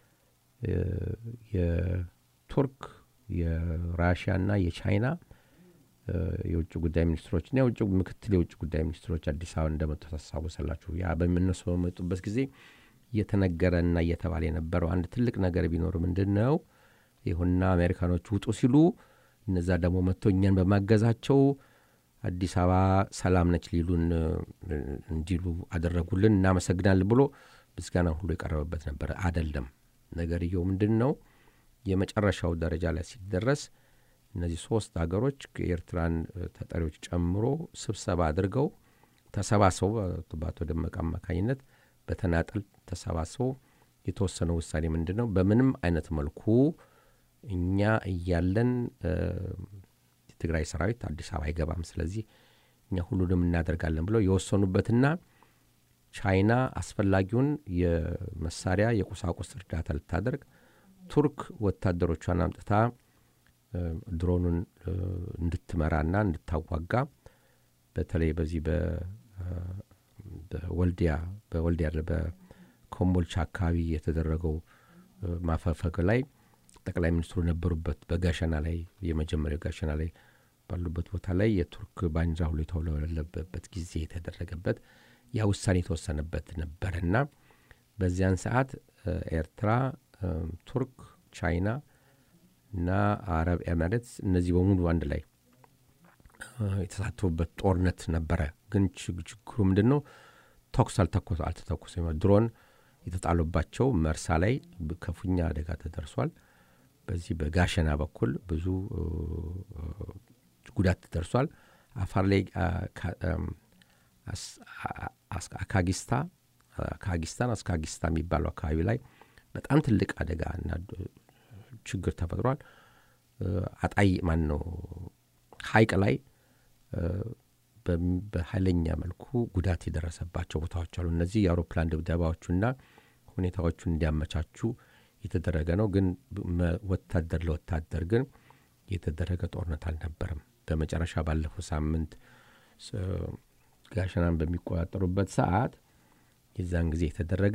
የቱርክ የራሽያና የቻይና የውጭ ጉዳይ ሚኒስትሮችና የውጭ ምክትል የውጭ ጉዳይ ሚኒስትሮች አዲስ አበባ እንደመጡ ታስታውሳላችሁ። ያ በሚነሱ በመጡበት ጊዜ እየተነገረና እየተባለ የነበረው አንድ ትልቅ ነገር ቢኖር ምንድን ነው? ይሁንና አሜሪካኖች ውጡ ሲሉ እነዛ ደግሞ መጥቶ እኛን በማገዛቸው አዲስ አበባ ሰላም ነች ሊሉን እንዲሉ አደረጉልን፣ እናመሰግናለን ብሎ ምስጋና ሁሉ የቀረበበት ነበር። አደለም። ነገርየው ምንድን ነው? የመጨረሻው ደረጃ ላይ ሲደረስ እነዚህ ሶስት ሀገሮች ከኤርትራን ተጠሪዎች ጨምሮ ስብሰባ አድርገው ተሰባስበው በአቶ ደመቀ አማካኝነት በተናጠል ተሰባስበው የተወሰነው ውሳኔ ምንድን ነው? በምንም አይነት መልኩ እኛ እያለን የትግራይ ሰራዊት አዲስ አበባ አይገባም፣ ስለዚህ እኛ ሁሉንም እናደርጋለን ብለው የወሰኑበትና ቻይና አስፈላጊውን የመሳሪያ የቁሳቁስ እርዳታ ልታደርግ ቱርክ ወታደሮቿን አምጥታ ድሮኑን እንድትመራና እንድታዋጋ በተለይ በዚህ በወልዲያ በወልዲያ በኮምቦልቻ አካባቢ የተደረገው ማፈፈግ ላይ ጠቅላይ ሚኒስትሩ ነበሩበት። በጋሸና ላይ የመጀመሪያው ጋሸና ላይ ባሉበት ቦታ ላይ የቱርክ ባንዲራ ሁሉ የተውለበለበበት ጊዜ የተደረገበት ያ ውሳኔ የተወሰነበት ነበረና በዚያን ሰዓት ኤርትራ፣ ቱርክ፣ ቻይና እና አረብ ኤሚሬትስ እነዚህ በሙሉ አንድ ላይ የተሳተፉበት ጦርነት ነበረ። ግን ችግሩ ምንድን ነው? ተኩስ አልተተኮሰም። ድሮን የተጣሉባቸው መርሳ ላይ ከፍተኛ አደጋ ተደርሷል። በዚህ በጋሸና በኩል ብዙ ጉዳት ደርሷል። አፋር ላይ አካጊስታ አካጊስታን አስካጊስታ የሚባለው አካባቢ ላይ በጣም ትልቅ አደጋ እና ችግር ተፈጥሯል። አጣይ ማን ነው ሀይቅ ላይ በኃይለኛ መልኩ ጉዳት የደረሰባቸው ቦታዎች አሉ። እነዚህ የአውሮፕላን ድብደባዎቹና ሁኔታዎቹን እንዲያመቻቹ የተደረገ ነው። ግን ወታደር ለወታደር ግን የተደረገ ጦርነት አልነበረም። በመጨረሻ ባለፈው ሳምንት ጋሸናን በሚቆጣጠሩበት ሰዓት የዛን ጊዜ የተደረገ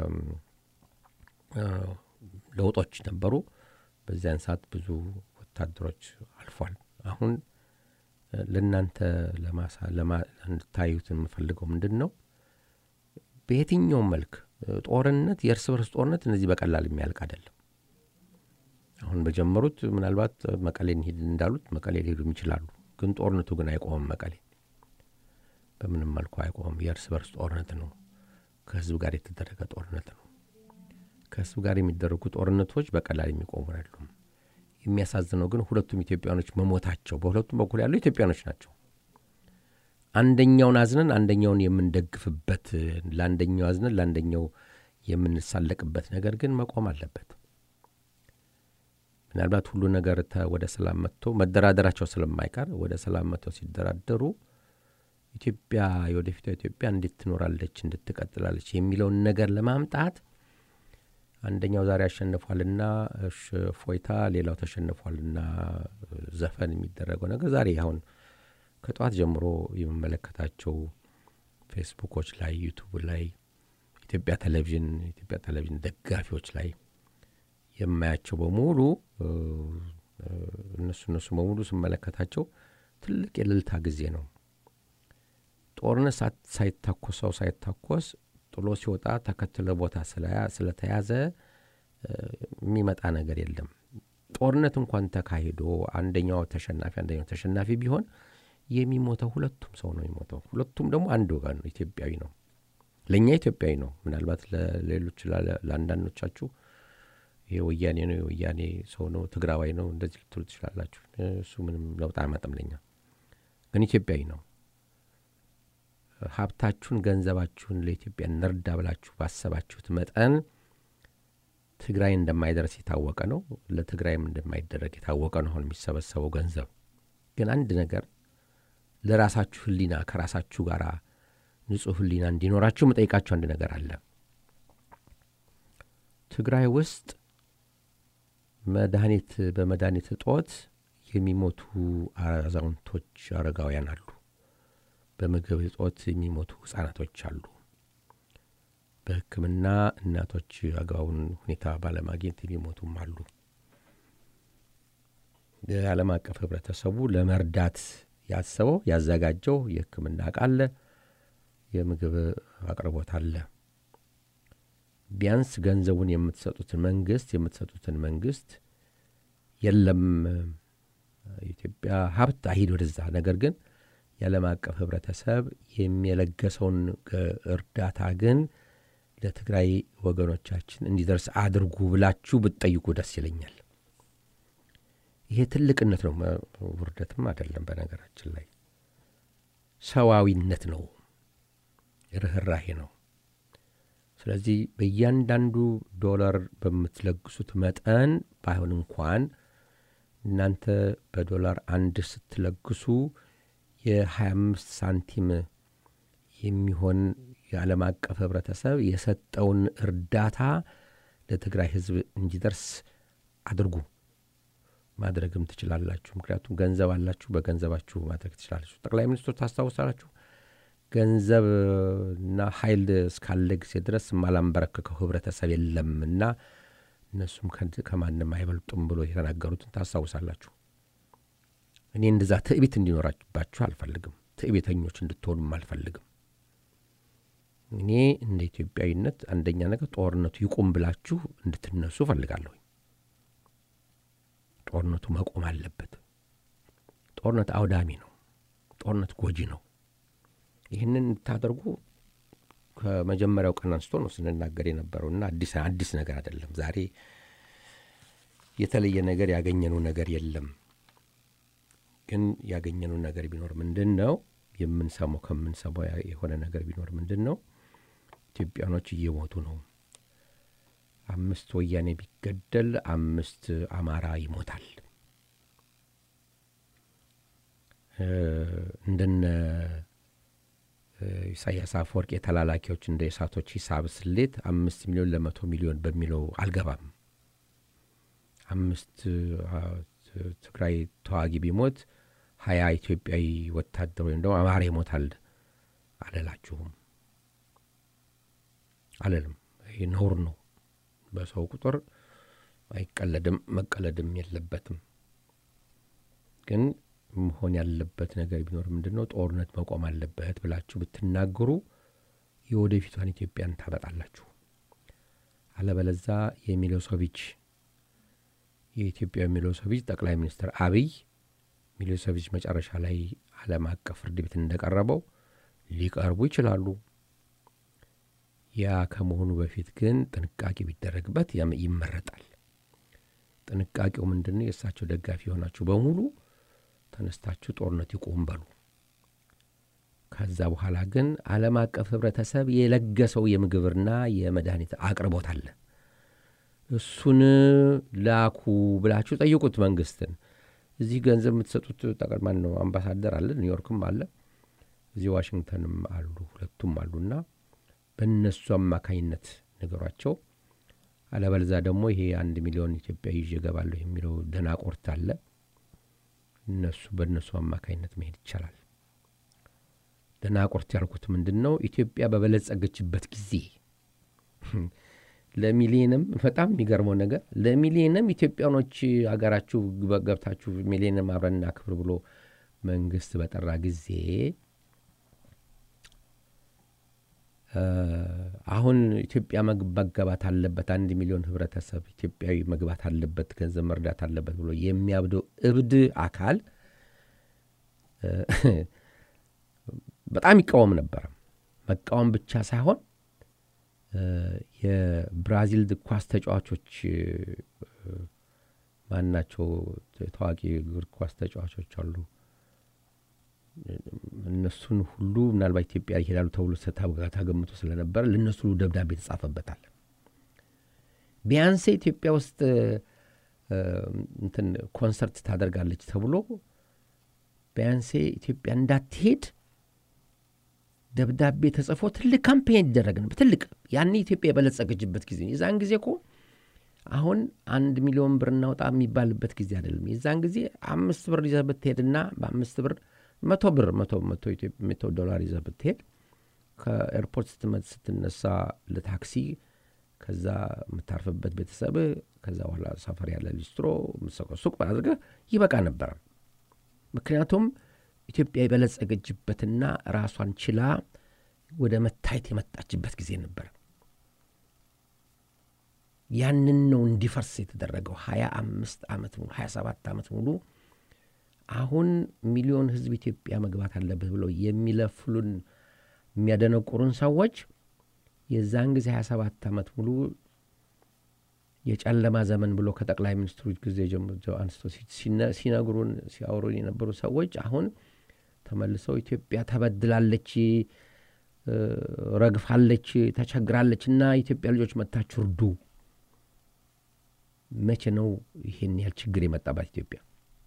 ለውጦች ነበሩ። በዚያን ሰዓት ብዙ ወታደሮች አልፏል። አሁን ለእናንተ እንድታዩት የምፈልገው ምንድን ነው? በየትኛውም መልክ ጦርነት፣ የእርስ በርስ ጦርነት እነዚህ በቀላል የሚያልቅ አይደለም። አሁን በጀመሩት ምናልባት መቀሌ እንሂድ እንዳሉት መቀሌ ሊሄዱም ይችላሉ። ግን ጦርነቱ ግን አይቆምም። መቀሌ በምንም መልኩ አይቆምም። የእርስ በርስ ጦርነት ነው። ከህዝብ ጋር የተደረገ ጦርነት ነው። ከህዝብ ጋር የሚደረጉ ጦርነቶች በቀላል የሚቆሙ አይደሉም። የሚያሳዝነው ግን ሁለቱም ኢትዮጵያኖች መሞታቸው፣ በሁለቱም በኩል ያሉ ኢትዮጵያኖች ናቸው። አንደኛውን አዝነን አንደኛውን የምንደግፍበት፣ ለአንደኛው አዝነን ለአንደኛው የምንሳለቅበት ነገር ግን መቆም አለበት። ምናልባት ሁሉ ነገር ወደ ሰላም መጥቶ መደራደራቸው ስለማይቀር ወደ ሰላም መጥተው ሲደራደሩ ኢትዮጵያ የወደፊቷ ኢትዮጵያ እንዴት ትኖራለች፣ እንድትቀጥላለች የሚለውን ነገር ለማምጣት አንደኛው ዛሬ አሸንፏልና ፎይታ፣ ሌላው ተሸንፏልና ዘፈን የሚደረገው ነገር ዛሬ አሁን ከጠዋት ጀምሮ የምመለከታቸው ፌስቡኮች ላይ ዩቱብ ላይ ኢትዮጵያ ቴሌቪዥን ኢትዮጵያ ቴሌቪዥን ደጋፊዎች ላይ የማያቸው በሙሉ እነሱ እነሱ በሙሉ ስመለከታቸው ትልቅ የእልልታ ጊዜ ነው። ጦርነት ሳይታኮሰው ሳይታኮስ ጥሎ ሲወጣ ተከትለ ቦታ ስለተያዘ የሚመጣ ነገር የለም። ጦርነት እንኳን ተካሂዶ አንደኛው ተሸናፊ አንደኛው ተሸናፊ ቢሆን የሚሞተው ሁለቱም ሰው ነው የሚሞተው። ሁለቱም ደግሞ አንድ ወገን ነው፣ ኢትዮጵያዊ ነው። ለእኛ ኢትዮጵያዊ ነው። ምናልባት ለሌሎች ለአንዳንዶቻችሁ ይሄ ወያኔ ነው የወያኔ ሰው ነው ትግራዋይ ነው እንደዚህ ልትሉ ትችላላችሁ። እሱ ምንም ለውጥ አያመጣም። ለኛ ግን ኢትዮጵያዊ ነው። ሀብታችሁን፣ ገንዘባችሁን ለኢትዮጵያ እንርዳ ብላችሁ ባሰባችሁት መጠን ትግራይ እንደማይደርስ የታወቀ ነው። ለትግራይም እንደማይደረግ የታወቀ ነው። አሁን የሚሰበሰበው ገንዘብ ግን አንድ ነገር ለራሳችሁ ሕሊና ከራሳችሁ ጋር ንጹሕ ሕሊና እንዲኖራችሁ መጠይቃችሁ አንድ ነገር አለ። ትግራይ ውስጥ መድኃኒት በመድኃኒት እጦት የሚሞቱ አዛውንቶች፣ አረጋውያን አሉ። በምግብ እጦት የሚሞቱ ህጻናቶች አሉ። በሕክምና እናቶች አግባቡን ሁኔታ ባለማግኘት የሚሞቱም አሉ። የዓለም አቀፍ ህብረተሰቡ ለመርዳት ያሰበው ያዘጋጀው የሕክምና እቃ አለ፣ የምግብ አቅርቦት አለ። ቢያንስ ገንዘቡን የምትሰጡትን መንግስት የምትሰጡትን መንግስት የለም የኢትዮጵያ ሀብት አይሂድ ወደዛ። ነገር ግን የዓለም አቀፍ ህብረተሰብ የሚለገሰውን እርዳታ ግን ለትግራይ ወገኖቻችን እንዲደርስ አድርጉ ብላችሁ ብትጠይቁ ደስ ይለኛል። ይሄ ትልቅነት ነው፣ ውርደትም አይደለም። በነገራችን ላይ ሰዋዊነት ነው፣ ርኅራሄ ነው። ስለዚህ በእያንዳንዱ ዶላር በምትለግሱት መጠን ባይሆን እንኳን እናንተ በዶላር አንድ ስትለግሱ የ25 ሳንቲም የሚሆን የዓለም አቀፍ ህብረተሰብ የሰጠውን እርዳታ ለትግራይ ህዝብ እንዲደርስ አድርጉ። ማድረግም ትችላላችሁ። ምክንያቱም ገንዘብ አላችሁ፣ በገንዘባችሁ ማድረግ ትችላላችሁ። ጠቅላይ ሚኒስትሩ ታስታውሳላችሁ። ገንዘብና ኃይል እስካለ ጊዜ ድረስ የማላንበረክከው ህብረተሰብ የለም እና እነሱም ከማንም አይበልጡም ብሎ የተናገሩትን ታስታውሳላችሁ። እኔ እንደዛ ትዕቢት እንዲኖራባችሁ አልፈልግም። ትዕቢተኞች እንድትሆኑም አልፈልግም። እኔ እንደ ኢትዮጵያዊነት አንደኛ ነገር ጦርነቱ ይቁም ብላችሁ እንድትነሱ እፈልጋለሁ። ጦርነቱ መቆም አለበት። ጦርነት አውዳሚ ነው። ጦርነት ጎጂ ነው። ይህንን እንድታደርጉ ከመጀመሪያው ቀን አንስቶ ነው ስንናገር የነበረው እና አዲስ አዲስ ነገር አይደለም። ዛሬ የተለየ ነገር ያገኘነው ነገር የለም። ግን ያገኘነው ነገር ቢኖር ምንድን ነው የምንሰማው ከምንሰማው የሆነ ነገር ቢኖር ምንድን ነው ኢትዮጵያኖች እየሞቱ ነው። አምስት ወያኔ ቢገደል አምስት አማራ ይሞታል። እንደነ ኢሳያስ አፈወርቅ የተላላኪዎች እንደ የሳቶች ሂሳብ ስሌት አምስት ሚሊዮን ለመቶ ሚሊዮን በሚለው አልገባም። አምስት ትግራይ ተዋጊ ቢሞት ሀያ ኢትዮጵያዊ ወታደር ወይም ደግሞ አማራ ይሞታል አልላችሁም፣ አልልም። ይህ ነውር ነው። በሰው ቁጥር አይቀለድም፣ መቀለድም የለበትም። ግን መሆን ያለበት ነገር ቢኖር ምንድን ነው ጦርነት መቆም አለበት ብላችሁ ብትናገሩ የወደፊቷን ኢትዮጵያን ታመጣላችሁ። አለበለዛ የሚሎሶቪች የኢትዮጵያ ሚሎሶቪች ጠቅላይ ሚኒስትር አብይ ሚሎሶቪች መጨረሻ ላይ ዓለም አቀፍ ፍርድ ቤት እንደቀረበው ሊቀርቡ ይችላሉ። ያ ከመሆኑ በፊት ግን ጥንቃቄ ቢደረግበት ይመረጣል። ጥንቃቄው ምንድን ነው? የእሳቸው ደጋፊ የሆናችሁ በሙሉ ተነስታችሁ ጦርነት ይቁም በሉ። ከዛ በኋላ ግን ዓለም አቀፍ ህብረተሰብ የለገሰው የምግብና የመድኃኒት አቅርቦት አለ። እሱን ላኩ ብላችሁ ጠይቁት መንግስትን። እዚህ ገንዘብ የምትሰጡት ጠቅላላ ነው አምባሳደር አለ፣ ኒውዮርክም አለ። እዚህ ዋሽንግተንም አሉ ሁለቱም አሉና በእነሱ አማካኝነት ነገሯቸው። አለበለዛ ደግሞ ይሄ አንድ ሚሊዮን ኢትዮጵያ ይዤ እገባለሁ የሚለው ደናቆርት አለ። እነሱ በእነሱ አማካኝነት መሄድ ይቻላል። ደናቆርት ያልኩት ምንድን ነው? ኢትዮጵያ በበለጸገችበት ጊዜ ለሚሊየንም በጣም የሚገርመው ነገር ለሚሊየንም ኢትዮጵያኖች አገራችሁ ገብታችሁ ሚሊየንም አብረን እናክብር ብሎ መንግስት በጠራ ጊዜ አሁን ኢትዮጵያ መገባት አለበት፣ አንድ ሚሊዮን ህብረተሰብ ኢትዮጵያዊ መግባት አለበት፣ ገንዘብ መርዳት አለበት ብሎ የሚያብደው እብድ አካል በጣም ይቃወም ነበረ። መቃወም ብቻ ሳይሆን የብራዚል ኳስ ተጫዋቾች ማናቸው ታዋቂ እግር ኳስ ተጫዋቾች አሉ። እነሱን ሁሉ ምናልባት ኢትዮጵያ ይሄዳሉ ተብሎ ተገምቶ ስለነበረ ለእነሱ ሁሉ ደብዳቤ ተጻፈበታል። ቢያንሴ ኢትዮጵያ ውስጥ እንትን ኮንሰርት ታደርጋለች ተብሎ ቢያንሴ ኢትዮጵያ እንዳትሄድ ደብዳቤ ተጽፎ ትልቅ ካምፔን ይደረግ ነበር። ትልቅ ያኔ ኢትዮጵያ የበለጸገችበት ጊዜ የዛን ጊዜ እኮ አሁን አንድ ሚሊዮን ብር እናውጣ የሚባልበት ጊዜ አይደለም። የዛን ጊዜ አምስት ብር ይዘህ ብትሄድና በአምስት ብር መቶ ብር መቶ መቶ ዶላር ይዘህ ብትሄድ ከኤርፖርት ስትነሳ ለታክሲ ከዛ የምታርፍበት ቤተሰብህ ከዛ በኋላ ሰፈር ያለ ሊስትሮ የምትሰቀው ሱቅ አድርገህ ይበቃ ነበረ። ምክንያቱም ኢትዮጵያ የበለጸገችበትና ራሷን ችላ ወደ መታየት የመጣችበት ጊዜ ነበር። ያንን ነው እንዲፈርስ የተደረገው ሀያ አምስት ዓመት ሙሉ ሀያ ሰባት ዓመት ሙሉ አሁን ሚሊዮን ሕዝብ ኢትዮጵያ መግባት አለበት ብለው የሚለፍሉን የሚያደነቁሩን ሰዎች የዛን ጊዜ ሀያ ሰባት ዓመት ሙሉ የጨለማ ዘመን ብሎ ከጠቅላይ ሚኒስትሩ ጊዜ ጀምሮ አንስቶ ሲነግሩን ሲያወሩን የነበሩ ሰዎች አሁን ተመልሰው ኢትዮጵያ ተበድላለች፣ ረግፋለች፣ ተቸግራለች እና ኢትዮጵያ ልጆች መታችሁ እርዱ። መቼ ነው ይሄን ያህል ችግር የመጣባት ኢትዮጵያ?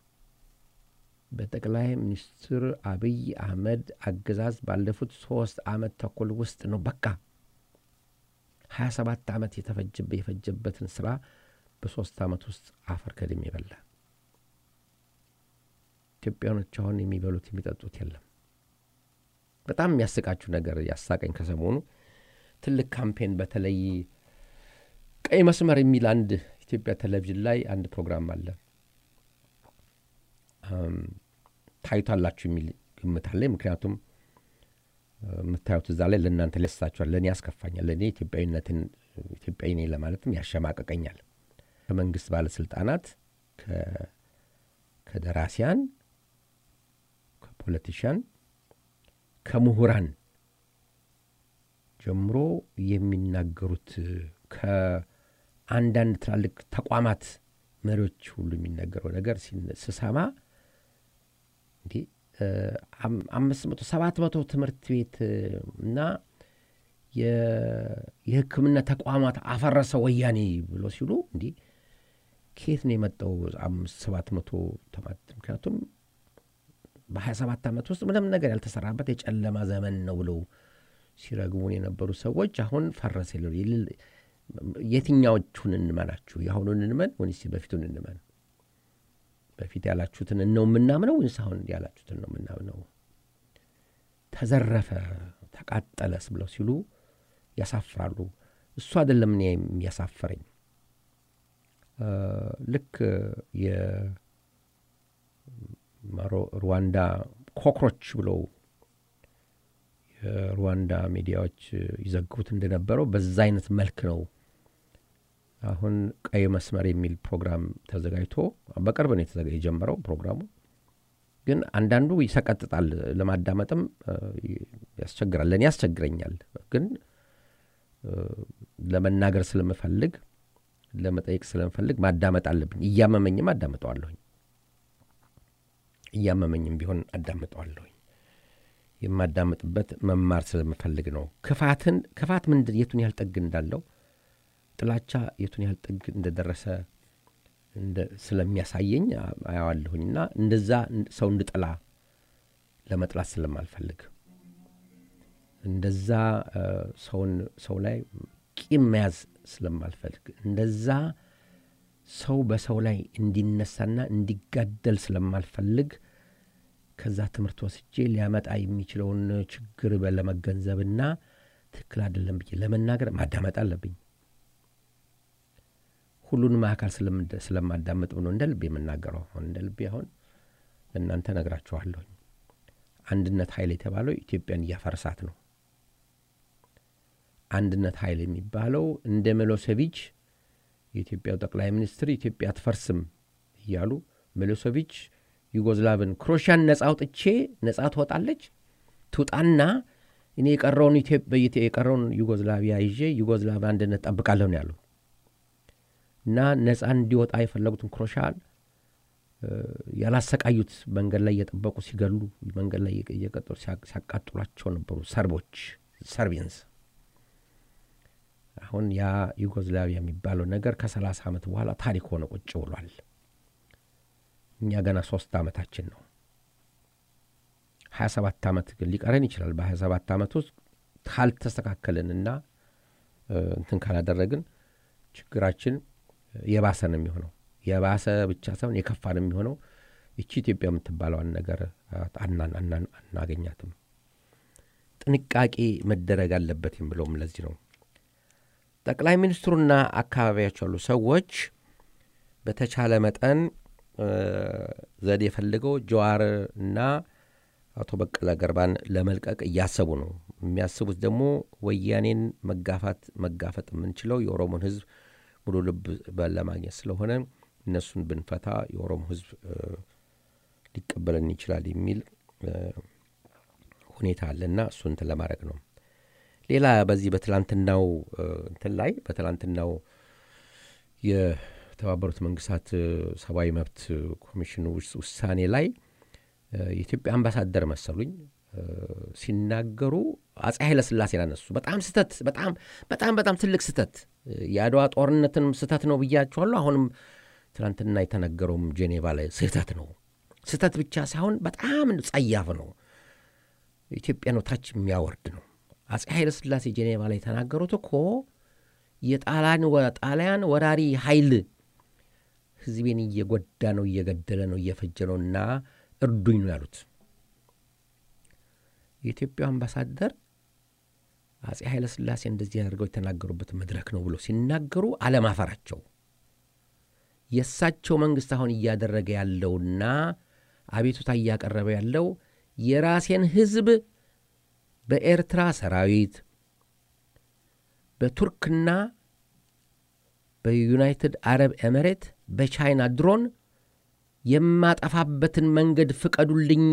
በጠቅላይ ሚኒስትር አብይ አህመድ አገዛዝ ባለፉት ሶስት ዓመት ተኩል ውስጥ ነው በቃ ሀያ ሰባት ዓመት የፈጀበትን ስራ በሶስት ዓመት ውስጥ አፈር ከድሜ በላ። ኢትዮጵያኖች አሁን የሚበሉት የሚጠጡት የለም። በጣም የሚያስቃችሁ ነገር ያሳቀኝ ከሰሞኑ ትልቅ ካምፔን በተለይ ቀይ መስመር የሚል አንድ ኢትዮጵያ ቴሌቪዥን ላይ አንድ ፕሮግራም አለ። ታዩታላችሁ የሚል ግምት አለኝ። ምክንያቱም የምታዩት እዛ ላይ ለእናንተ ሊያስሳችኋል፣ ለእኔ ያስከፋኛል፣ ለእኔ ኢትዮጵያዊነትን ኢትዮጵያዊ ነኝ ለማለትም ያሸማቀቀኛል። ከመንግስት ባለስልጣናት፣ ከደራሲያን፣ ከፖለቲሽያን፣ ከምሁራን ጀምሮ የሚናገሩት ከአንዳንድ ትላልቅ ተቋማት መሪዎች ሁሉ የሚነገረው ነገር ስሰማ እንዲህ አምስት መቶ ሰባት መቶ ትምህርት ቤት እና የሕክምና ተቋማት አፈረሰ ወያኔ ብሎ ሲሉ እንዲህ ከየት ነው የመጣው አምስት ሰባት መቶ ተማት? ምክንያቱም በሀያ ሰባት ዓመት ውስጥ ምንም ነገር ያልተሰራበት የጨለማ ዘመን ነው ብለው ሲረግሙን የነበሩ ሰዎች አሁን ፈረሰ ይሉ የትኛዎቹን እንመናችሁ? የአሁኑን እንመን ወይስ በፊቱን እንመን? በፊት ያላችሁትን ነው የምናምነው ወይስ አሁን ያላችሁትን ነው የምናምነው? ተዘረፈ፣ ተቃጠለስ ብለው ሲሉ ያሳፍራሉ። እሱ አይደለም እኔ የሚያሳፍረኝ። ልክ የሩዋንዳ ኮክሮች ብለው የሩዋንዳ ሚዲያዎች ይዘግቡት እንደነበረው በዛ አይነት መልክ ነው አሁን ቀይ መስመር የሚል ፕሮግራም ተዘጋጅቶ በቅርብ ነው የጀመረው ፕሮግራሙ። ግን አንዳንዱ ይሰቀጥጣል፣ ለማዳመጥም ያስቸግራል። ለእኔ ያስቸግረኛል። ግን ለመናገር ስለምፈልግ ለመጠየቅ ስለምፈልግ ማዳመጥ አለብኝ። እያመመኝም አዳምጠዋለሁኝ፣ እያመመኝም ቢሆን አዳምጠዋለሁኝ። የማዳምጥበት መማር ስለምፈልግ ነው። ክፋትን ክፋት ምንድን የቱን ያህል ጥግ እንዳለው ጥላቻ የቱን ያህል ጥግ እንደደረሰ ስለሚያሳየኝ አያዋለሁኝና እንደዛ ሰው እንድጠላ ለመጥላት ስለማልፈልግ እንደዛ ሰውን ሰው ላይ ቂም መያዝ ስለማልፈልግ እንደዛ ሰው በሰው ላይ እንዲነሳና እንዲጋደል ስለማልፈልግ ከዛ ትምህርት ወስጄ ሊያመጣ የሚችለውን ችግር ለመገንዘብና ትክክል አይደለም ብዬ ለመናገር ማዳመጥ አለብኝ። ሁሉንም አካል ስለማዳመጥ ነው እንደ ልቤ የምናገረው። አሁን እንደ ልቤ አሁን ለእናንተ ነግራችኋለሁኝ። አንድነት ኃይል የተባለው ኢትዮጵያን እያፈረሳት ነው። አንድነት ኃይል የሚባለው እንደ ሚሎሴቪች የኢትዮጵያው ጠቅላይ ሚኒስትር ኢትዮጵያ አትፈርስም እያሉ ሚሎሴቪች ዩጎዝላቭን ክሮሻን ነጻ አውጥቼ ነጻ ትወጣለች ትውጣና እኔ የቀረውን የቀረውን ዩጎዝላቪያ ይዤ ዩጎዝላቭ አንድነት ጠብቃለሁ ነው ያሉ እና ነጻ እንዲወጣ የፈለጉትን ክሮሻን ያላሰቃዩት መንገድ ላይ እየጠበቁ ሲገሉ መንገድ ላይ እየቀጠሉ ሲያቃጥሏቸው ነበሩ ሰርቦች ሰርቢየንስ አሁን ያ ዩጎዝላቪያ የሚባለው ነገር ከሰላሳ ዓመት በኋላ ታሪክ ሆነ ቁጭ ብሏል። እኛ ገና ሶስት ዓመታችን ነው። ሀያ ሰባት ዓመት ግን ሊቀረን ይችላል። በሀያ ሰባት ዓመት ውስጥ ካልተስተካከልንና እንትን ካላደረግን ችግራችን የባሰ ነው የሚሆነው። የባሰ ብቻ ሳይሆን የከፋ ነው የሚሆነው። ይቺ ኢትዮጵያ የምትባለዋን ነገር አናገኛትም። ጥንቃቄ መደረግ አለበት የምለውም ለዚህ ነው። ጠቅላይ ሚኒስትሩና አካባቢያቸው ያሉ ሰዎች በተቻለ መጠን ዘዴ የፈልገው ጀዋር እና አቶ በቀለ ገርባን ለመልቀቅ እያሰቡ ነው። የሚያስቡት ደግሞ ወያኔን መጋፋት መጋፈጥ የምንችለው የኦሮሞን ሕዝብ ሙሉ ልብ ለማግኘት ስለሆነ እነሱን ብንፈታ የኦሮሞ ሕዝብ ሊቀበለን ይችላል የሚል ሁኔታ አለና እሱ እንትን ለማድረግ ነው። ሌላ በዚህ በትላንትናው እንትን ላይ በትላንትናው የተባበሩት መንግስታት ሰብአዊ መብት ኮሚሽን ውሳኔ ላይ የኢትዮጵያ አምባሳደር መሰሉኝ ሲናገሩ አጼ ኃይለ ሥላሴን አነሱ። በጣም ስህተት፣ በጣም በጣም በጣም ትልቅ ስህተት፣ የአድዋ ጦርነትን ስህተት ነው ብያቸዋለሁ። አሁንም ትናንትና የተነገረውም ጄኔቫ ላይ ስህተት ነው። ስህተት ብቻ ሳይሆን በጣም ጸያፍ ነው። ኢትዮጵያን ታች የሚያወርድ ነው። አጼ ኃይለ ሥላሴ ጄኔቫ ላይ የተናገሩት እኮ የጣሊያን ወራሪ ኃይል ህዝቤን እየጎዳ ነው፣ እየገደለ ነው፣ እየፈጀ ነው እና እርዱኝ ነው ያሉት። የኢትዮጵያ አምባሳደር አጼ ኃይለ ሥላሴ እንደዚህ አድርገው የተናገሩበት መድረክ ነው ብሎ ሲናገሩ አለማፈራቸው የእሳቸው መንግሥት አሁን እያደረገ ያለውና አቤቱታ እያቀረበ ያለው የራሴን ህዝብ በኤርትራ ሰራዊት በቱርክና በዩናይትድ አረብ ኤምሬት በቻይና ድሮን የማጠፋበትን መንገድ ፍቀዱልኝ፣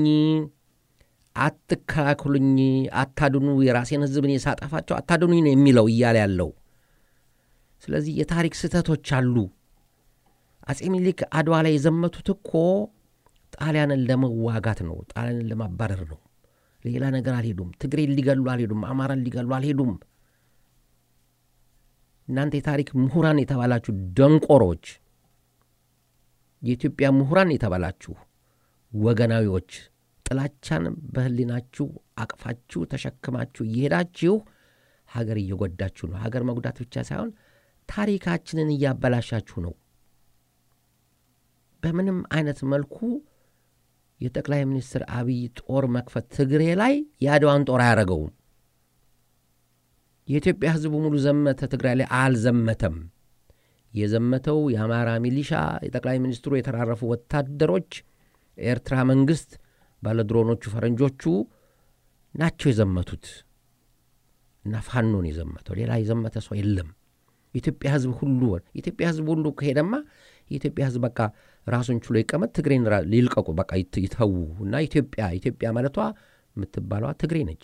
አትከላክሉኝ፣ አታድኑ፣ የራሴን ህዝብ እኔ ሳጠፋቸው አታድኑኝ ነው የሚለው እያለ ያለው። ስለዚህ የታሪክ ስህተቶች አሉ። አጼ ሚኒሊክ አድዋ ላይ የዘመቱት እኮ ጣሊያንን ለመዋጋት ነው፣ ጣሊያንን ለማባረር ነው። ሌላ ነገር አልሄዱም። ትግሬን ሊገሉ አልሄዱም። አማራን ሊገሉ አልሄዱም። እናንተ የታሪክ ምሁራን የተባላችሁ ደንቆሮች፣ የኢትዮጵያ ምሁራን የተባላችሁ ወገናዊዎች ጥላቻን በህሊናችሁ አቅፋችሁ ተሸክማችሁ እየሄዳችሁ ሀገር እየጎዳችሁ ነው። ሀገር መጉዳት ብቻ ሳይሆን ታሪካችንን እያበላሻችሁ ነው። በምንም አይነት መልኩ የጠቅላይ ሚኒስትር አብይ ጦር መክፈት ትግሬ ላይ የአድዋን ጦር አያደረገውም። የኢትዮጵያ ህዝቡ ሙሉ ዘመተ ትግራይ ላይ አልዘመተም። የዘመተው የአማራ ሚሊሻ፣ የጠቅላይ ሚኒስትሩ የተራረፉ ወታደሮች፣ ኤርትራ መንግስት፣ ባለድሮኖቹ ፈረንጆቹ ናቸው የዘመቱት እና ፋኖን የዘመተው ሌላ የዘመተ ሰው የለም። የኢትዮጵያ ህዝብ ሁሉ የኢትዮጵያ ህዝብ ሁሉ ከሄደማ የኢትዮጵያ ህዝብ በቃ ራሱን ችሎ ይቀመጥ፣ ትግሬን ሊልቀቁ በቃ ይተዉ እና ኢትዮጵያ ኢትዮጵያ ማለቷ የምትባለዋ ትግሬ ነች።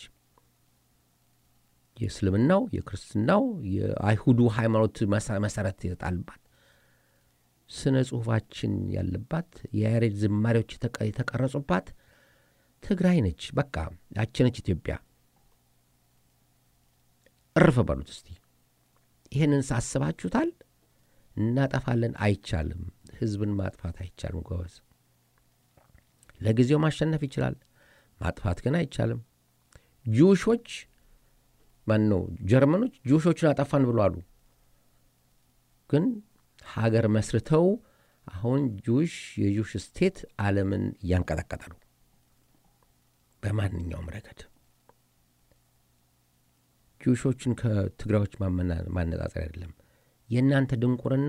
የእስልምናው፣ የክርስትናው፣ የአይሁዱ ሃይማኖት መሰረት የተጣልባት ስነ ጽሁፋችን ያለባት የያሬድ ዝማሬዎች የተቀረጹባት ትግራይ ነች። በቃ ያችነች ኢትዮጵያ። እርፍ በሉት እስቲ። ይህንን ሳስባችሁታል? እናጠፋለን። አይቻልም። ህዝብን ማጥፋት አይቻልም ጎበዝ። ለጊዜው ማሸነፍ ይችላል፣ ማጥፋት ግን አይቻልም። ጁሾች ማን ነው ጀርመኖች ጁሾችን አጠፋን ብሎ አሉ። ግን ሀገር መስርተው አሁን ጁሽ የጁሽ ስቴት ዓለምን እያንቀጠቀጠ ነው በማንኛውም ረገድ። ጁሾችን ከትግራዮች ማነጻጸር አይደለም። የእናንተ ድንቁርና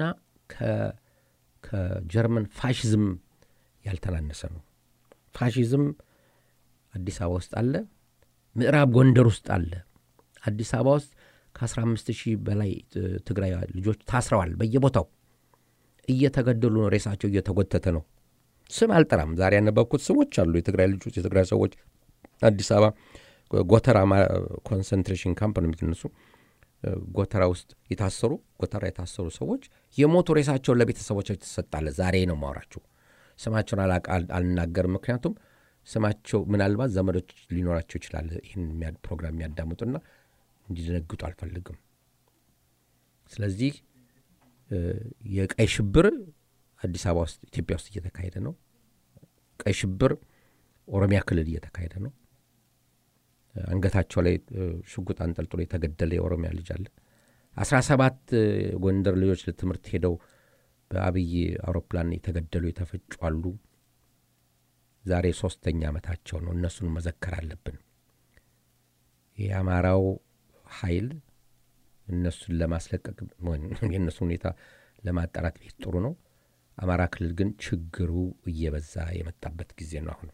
ከጀርመን ፋሽዝም ያልተናነሰ ነው። ፋሽዝም አዲስ አበባ ውስጥ አለ፣ ምዕራብ ጎንደር ውስጥ አለ። አዲስ አበባ ውስጥ ከ15 ሺህ በላይ ትግራይ ልጆች ታስረዋል። በየቦታው እየተገደሉ ነው። ሬሳቸው እየተጎተተ ነው። ስም አልጠራም። ዛሬ ያነበብኩት ስሞች አሉ። የትግራይ ልጆች፣ የትግራይ ሰዎች አዲስ አበባ ጎተራ ኮንሰንትሬሽን ካምፕ ነው የሚትነሱ ጎተራ ውስጥ የታሰሩ ጎተራ የታሰሩ ሰዎች የሞቱ ሬሳቸውን ለቤተሰቦቻቸው ትሰጣለ። ዛሬ ነው ማውራችሁ። ስማቸውን አልናገርም፣ ምክንያቱም ስማቸው ምናልባት ዘመዶች ሊኖራቸው ይችላል። ይህን ፕሮግራም የሚያዳምጡና እንዲደነግጡ አልፈልግም። ስለዚህ የቀይ ሽብር አዲስ አበባ ውስጥ ኢትዮጵያ ውስጥ እየተካሄደ ነው። ቀይ ሽብር ኦሮሚያ ክልል እየተካሄደ ነው። አንገታቸው ላይ ሽጉጥ አንጠልጥሎ የተገደለ የኦሮሚያ ልጅ አለ። አስራ ሰባት ጎንደር ልጆች ለትምህርት ሄደው በአብይ አውሮፕላን የተገደሉ የተፈጩ አሉ። ዛሬ ሶስተኛ ዓመታቸው ነው። እነሱን መዘከር አለብን። የአማራው ኃይል እነሱን ለማስለቀቅ የእነሱ ሁኔታ ለማጣራት ቤት ጥሩ ነው። አማራ ክልል ግን ችግሩ እየበዛ የመጣበት ጊዜ ነው። አሁን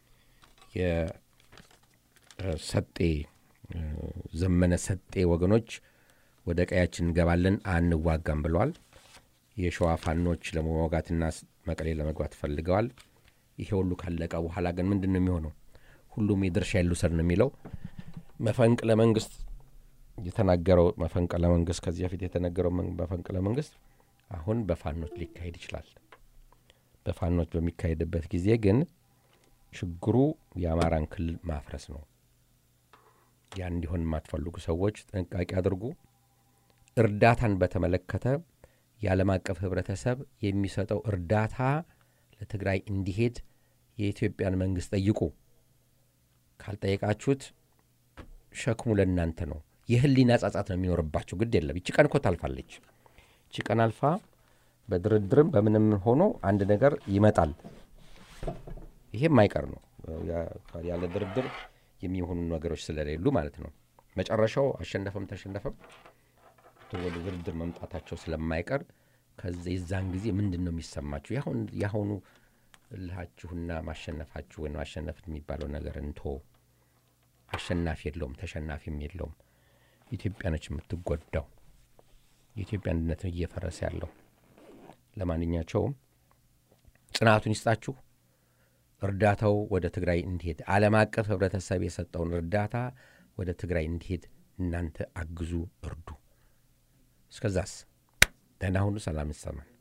የሰጤ ዘመነ ሰጤ ወገኖች ወደ ቀያችን እንገባለን አንዋጋም ብለዋል። የሸዋ ፋኖች ለመዋጋትና መቀሌ ለመግባት ፈልገዋል። ይሄ ሁሉ ካለቀ በኋላ ግን ምንድን ነው የሚሆነው? ሁሉም የድርሻ ይልውሰድ ነው የሚለው መፈንቅለ መንግስት የተናገረው መፈንቅለ መንግስት ከዚህ በፊት የተነገረው መፈንቅለ መንግስት አሁን በፋኖች ሊካሄድ ይችላል። በፋኖች በሚካሄድበት ጊዜ ግን ችግሩ የአማራን ክልል ማፍረስ ነው። ያ እንዲሆን የማትፈልጉ ሰዎች ጥንቃቄ አድርጉ። እርዳታን በተመለከተ የዓለም አቀፍ ህብረተሰብ የሚሰጠው እርዳታ ለትግራይ እንዲሄድ የኢትዮጵያን መንግስት ጠይቁ። ካልጠየቃችሁት ሸክሙ ለእናንተ ነው። የህሊና ጸጸት ነው የሚኖርባችሁ። ግድ የለም ይቺ ቀን እኮ ታልፋለች። ይቺ ቀን አልፋ በድርድርም በምንም ሆኖ አንድ ነገር ይመጣል። ይሄም አይቀር ነው። ያለ ድርድር የሚሆኑ ነገሮች ስለሌሉ ማለት ነው። መጨረሻው አሸነፈም ተሸነፈም ወደ ድርድር መምጣታቸው ስለማይቀር ከዚ የዛን ጊዜ ምንድን ነው የሚሰማችሁ? የአሁኑ እልሃችሁና ማሸነፋችሁ ወይም ማሸነፍ የሚባለው ነገር እንቶ አሸናፊ የለውም፣ ተሸናፊም የለውም። ኢትዮጵያ ነች የምትጎዳው። የኢትዮጵያ አንድነት እየፈረሰ ያለው። ለማንኛቸውም ጽናቱን ይስጣችሁ። እርዳታው ወደ ትግራይ እንዲሄድ ዓለም አቀፍ ህብረተሰብ የሰጠውን እርዳታ ወደ ትግራይ እንዲሄድ እናንተ አግዙ፣ እርዱ። እስከዛስ ደህና ሁኑ፣ ሰላም ይሰማን።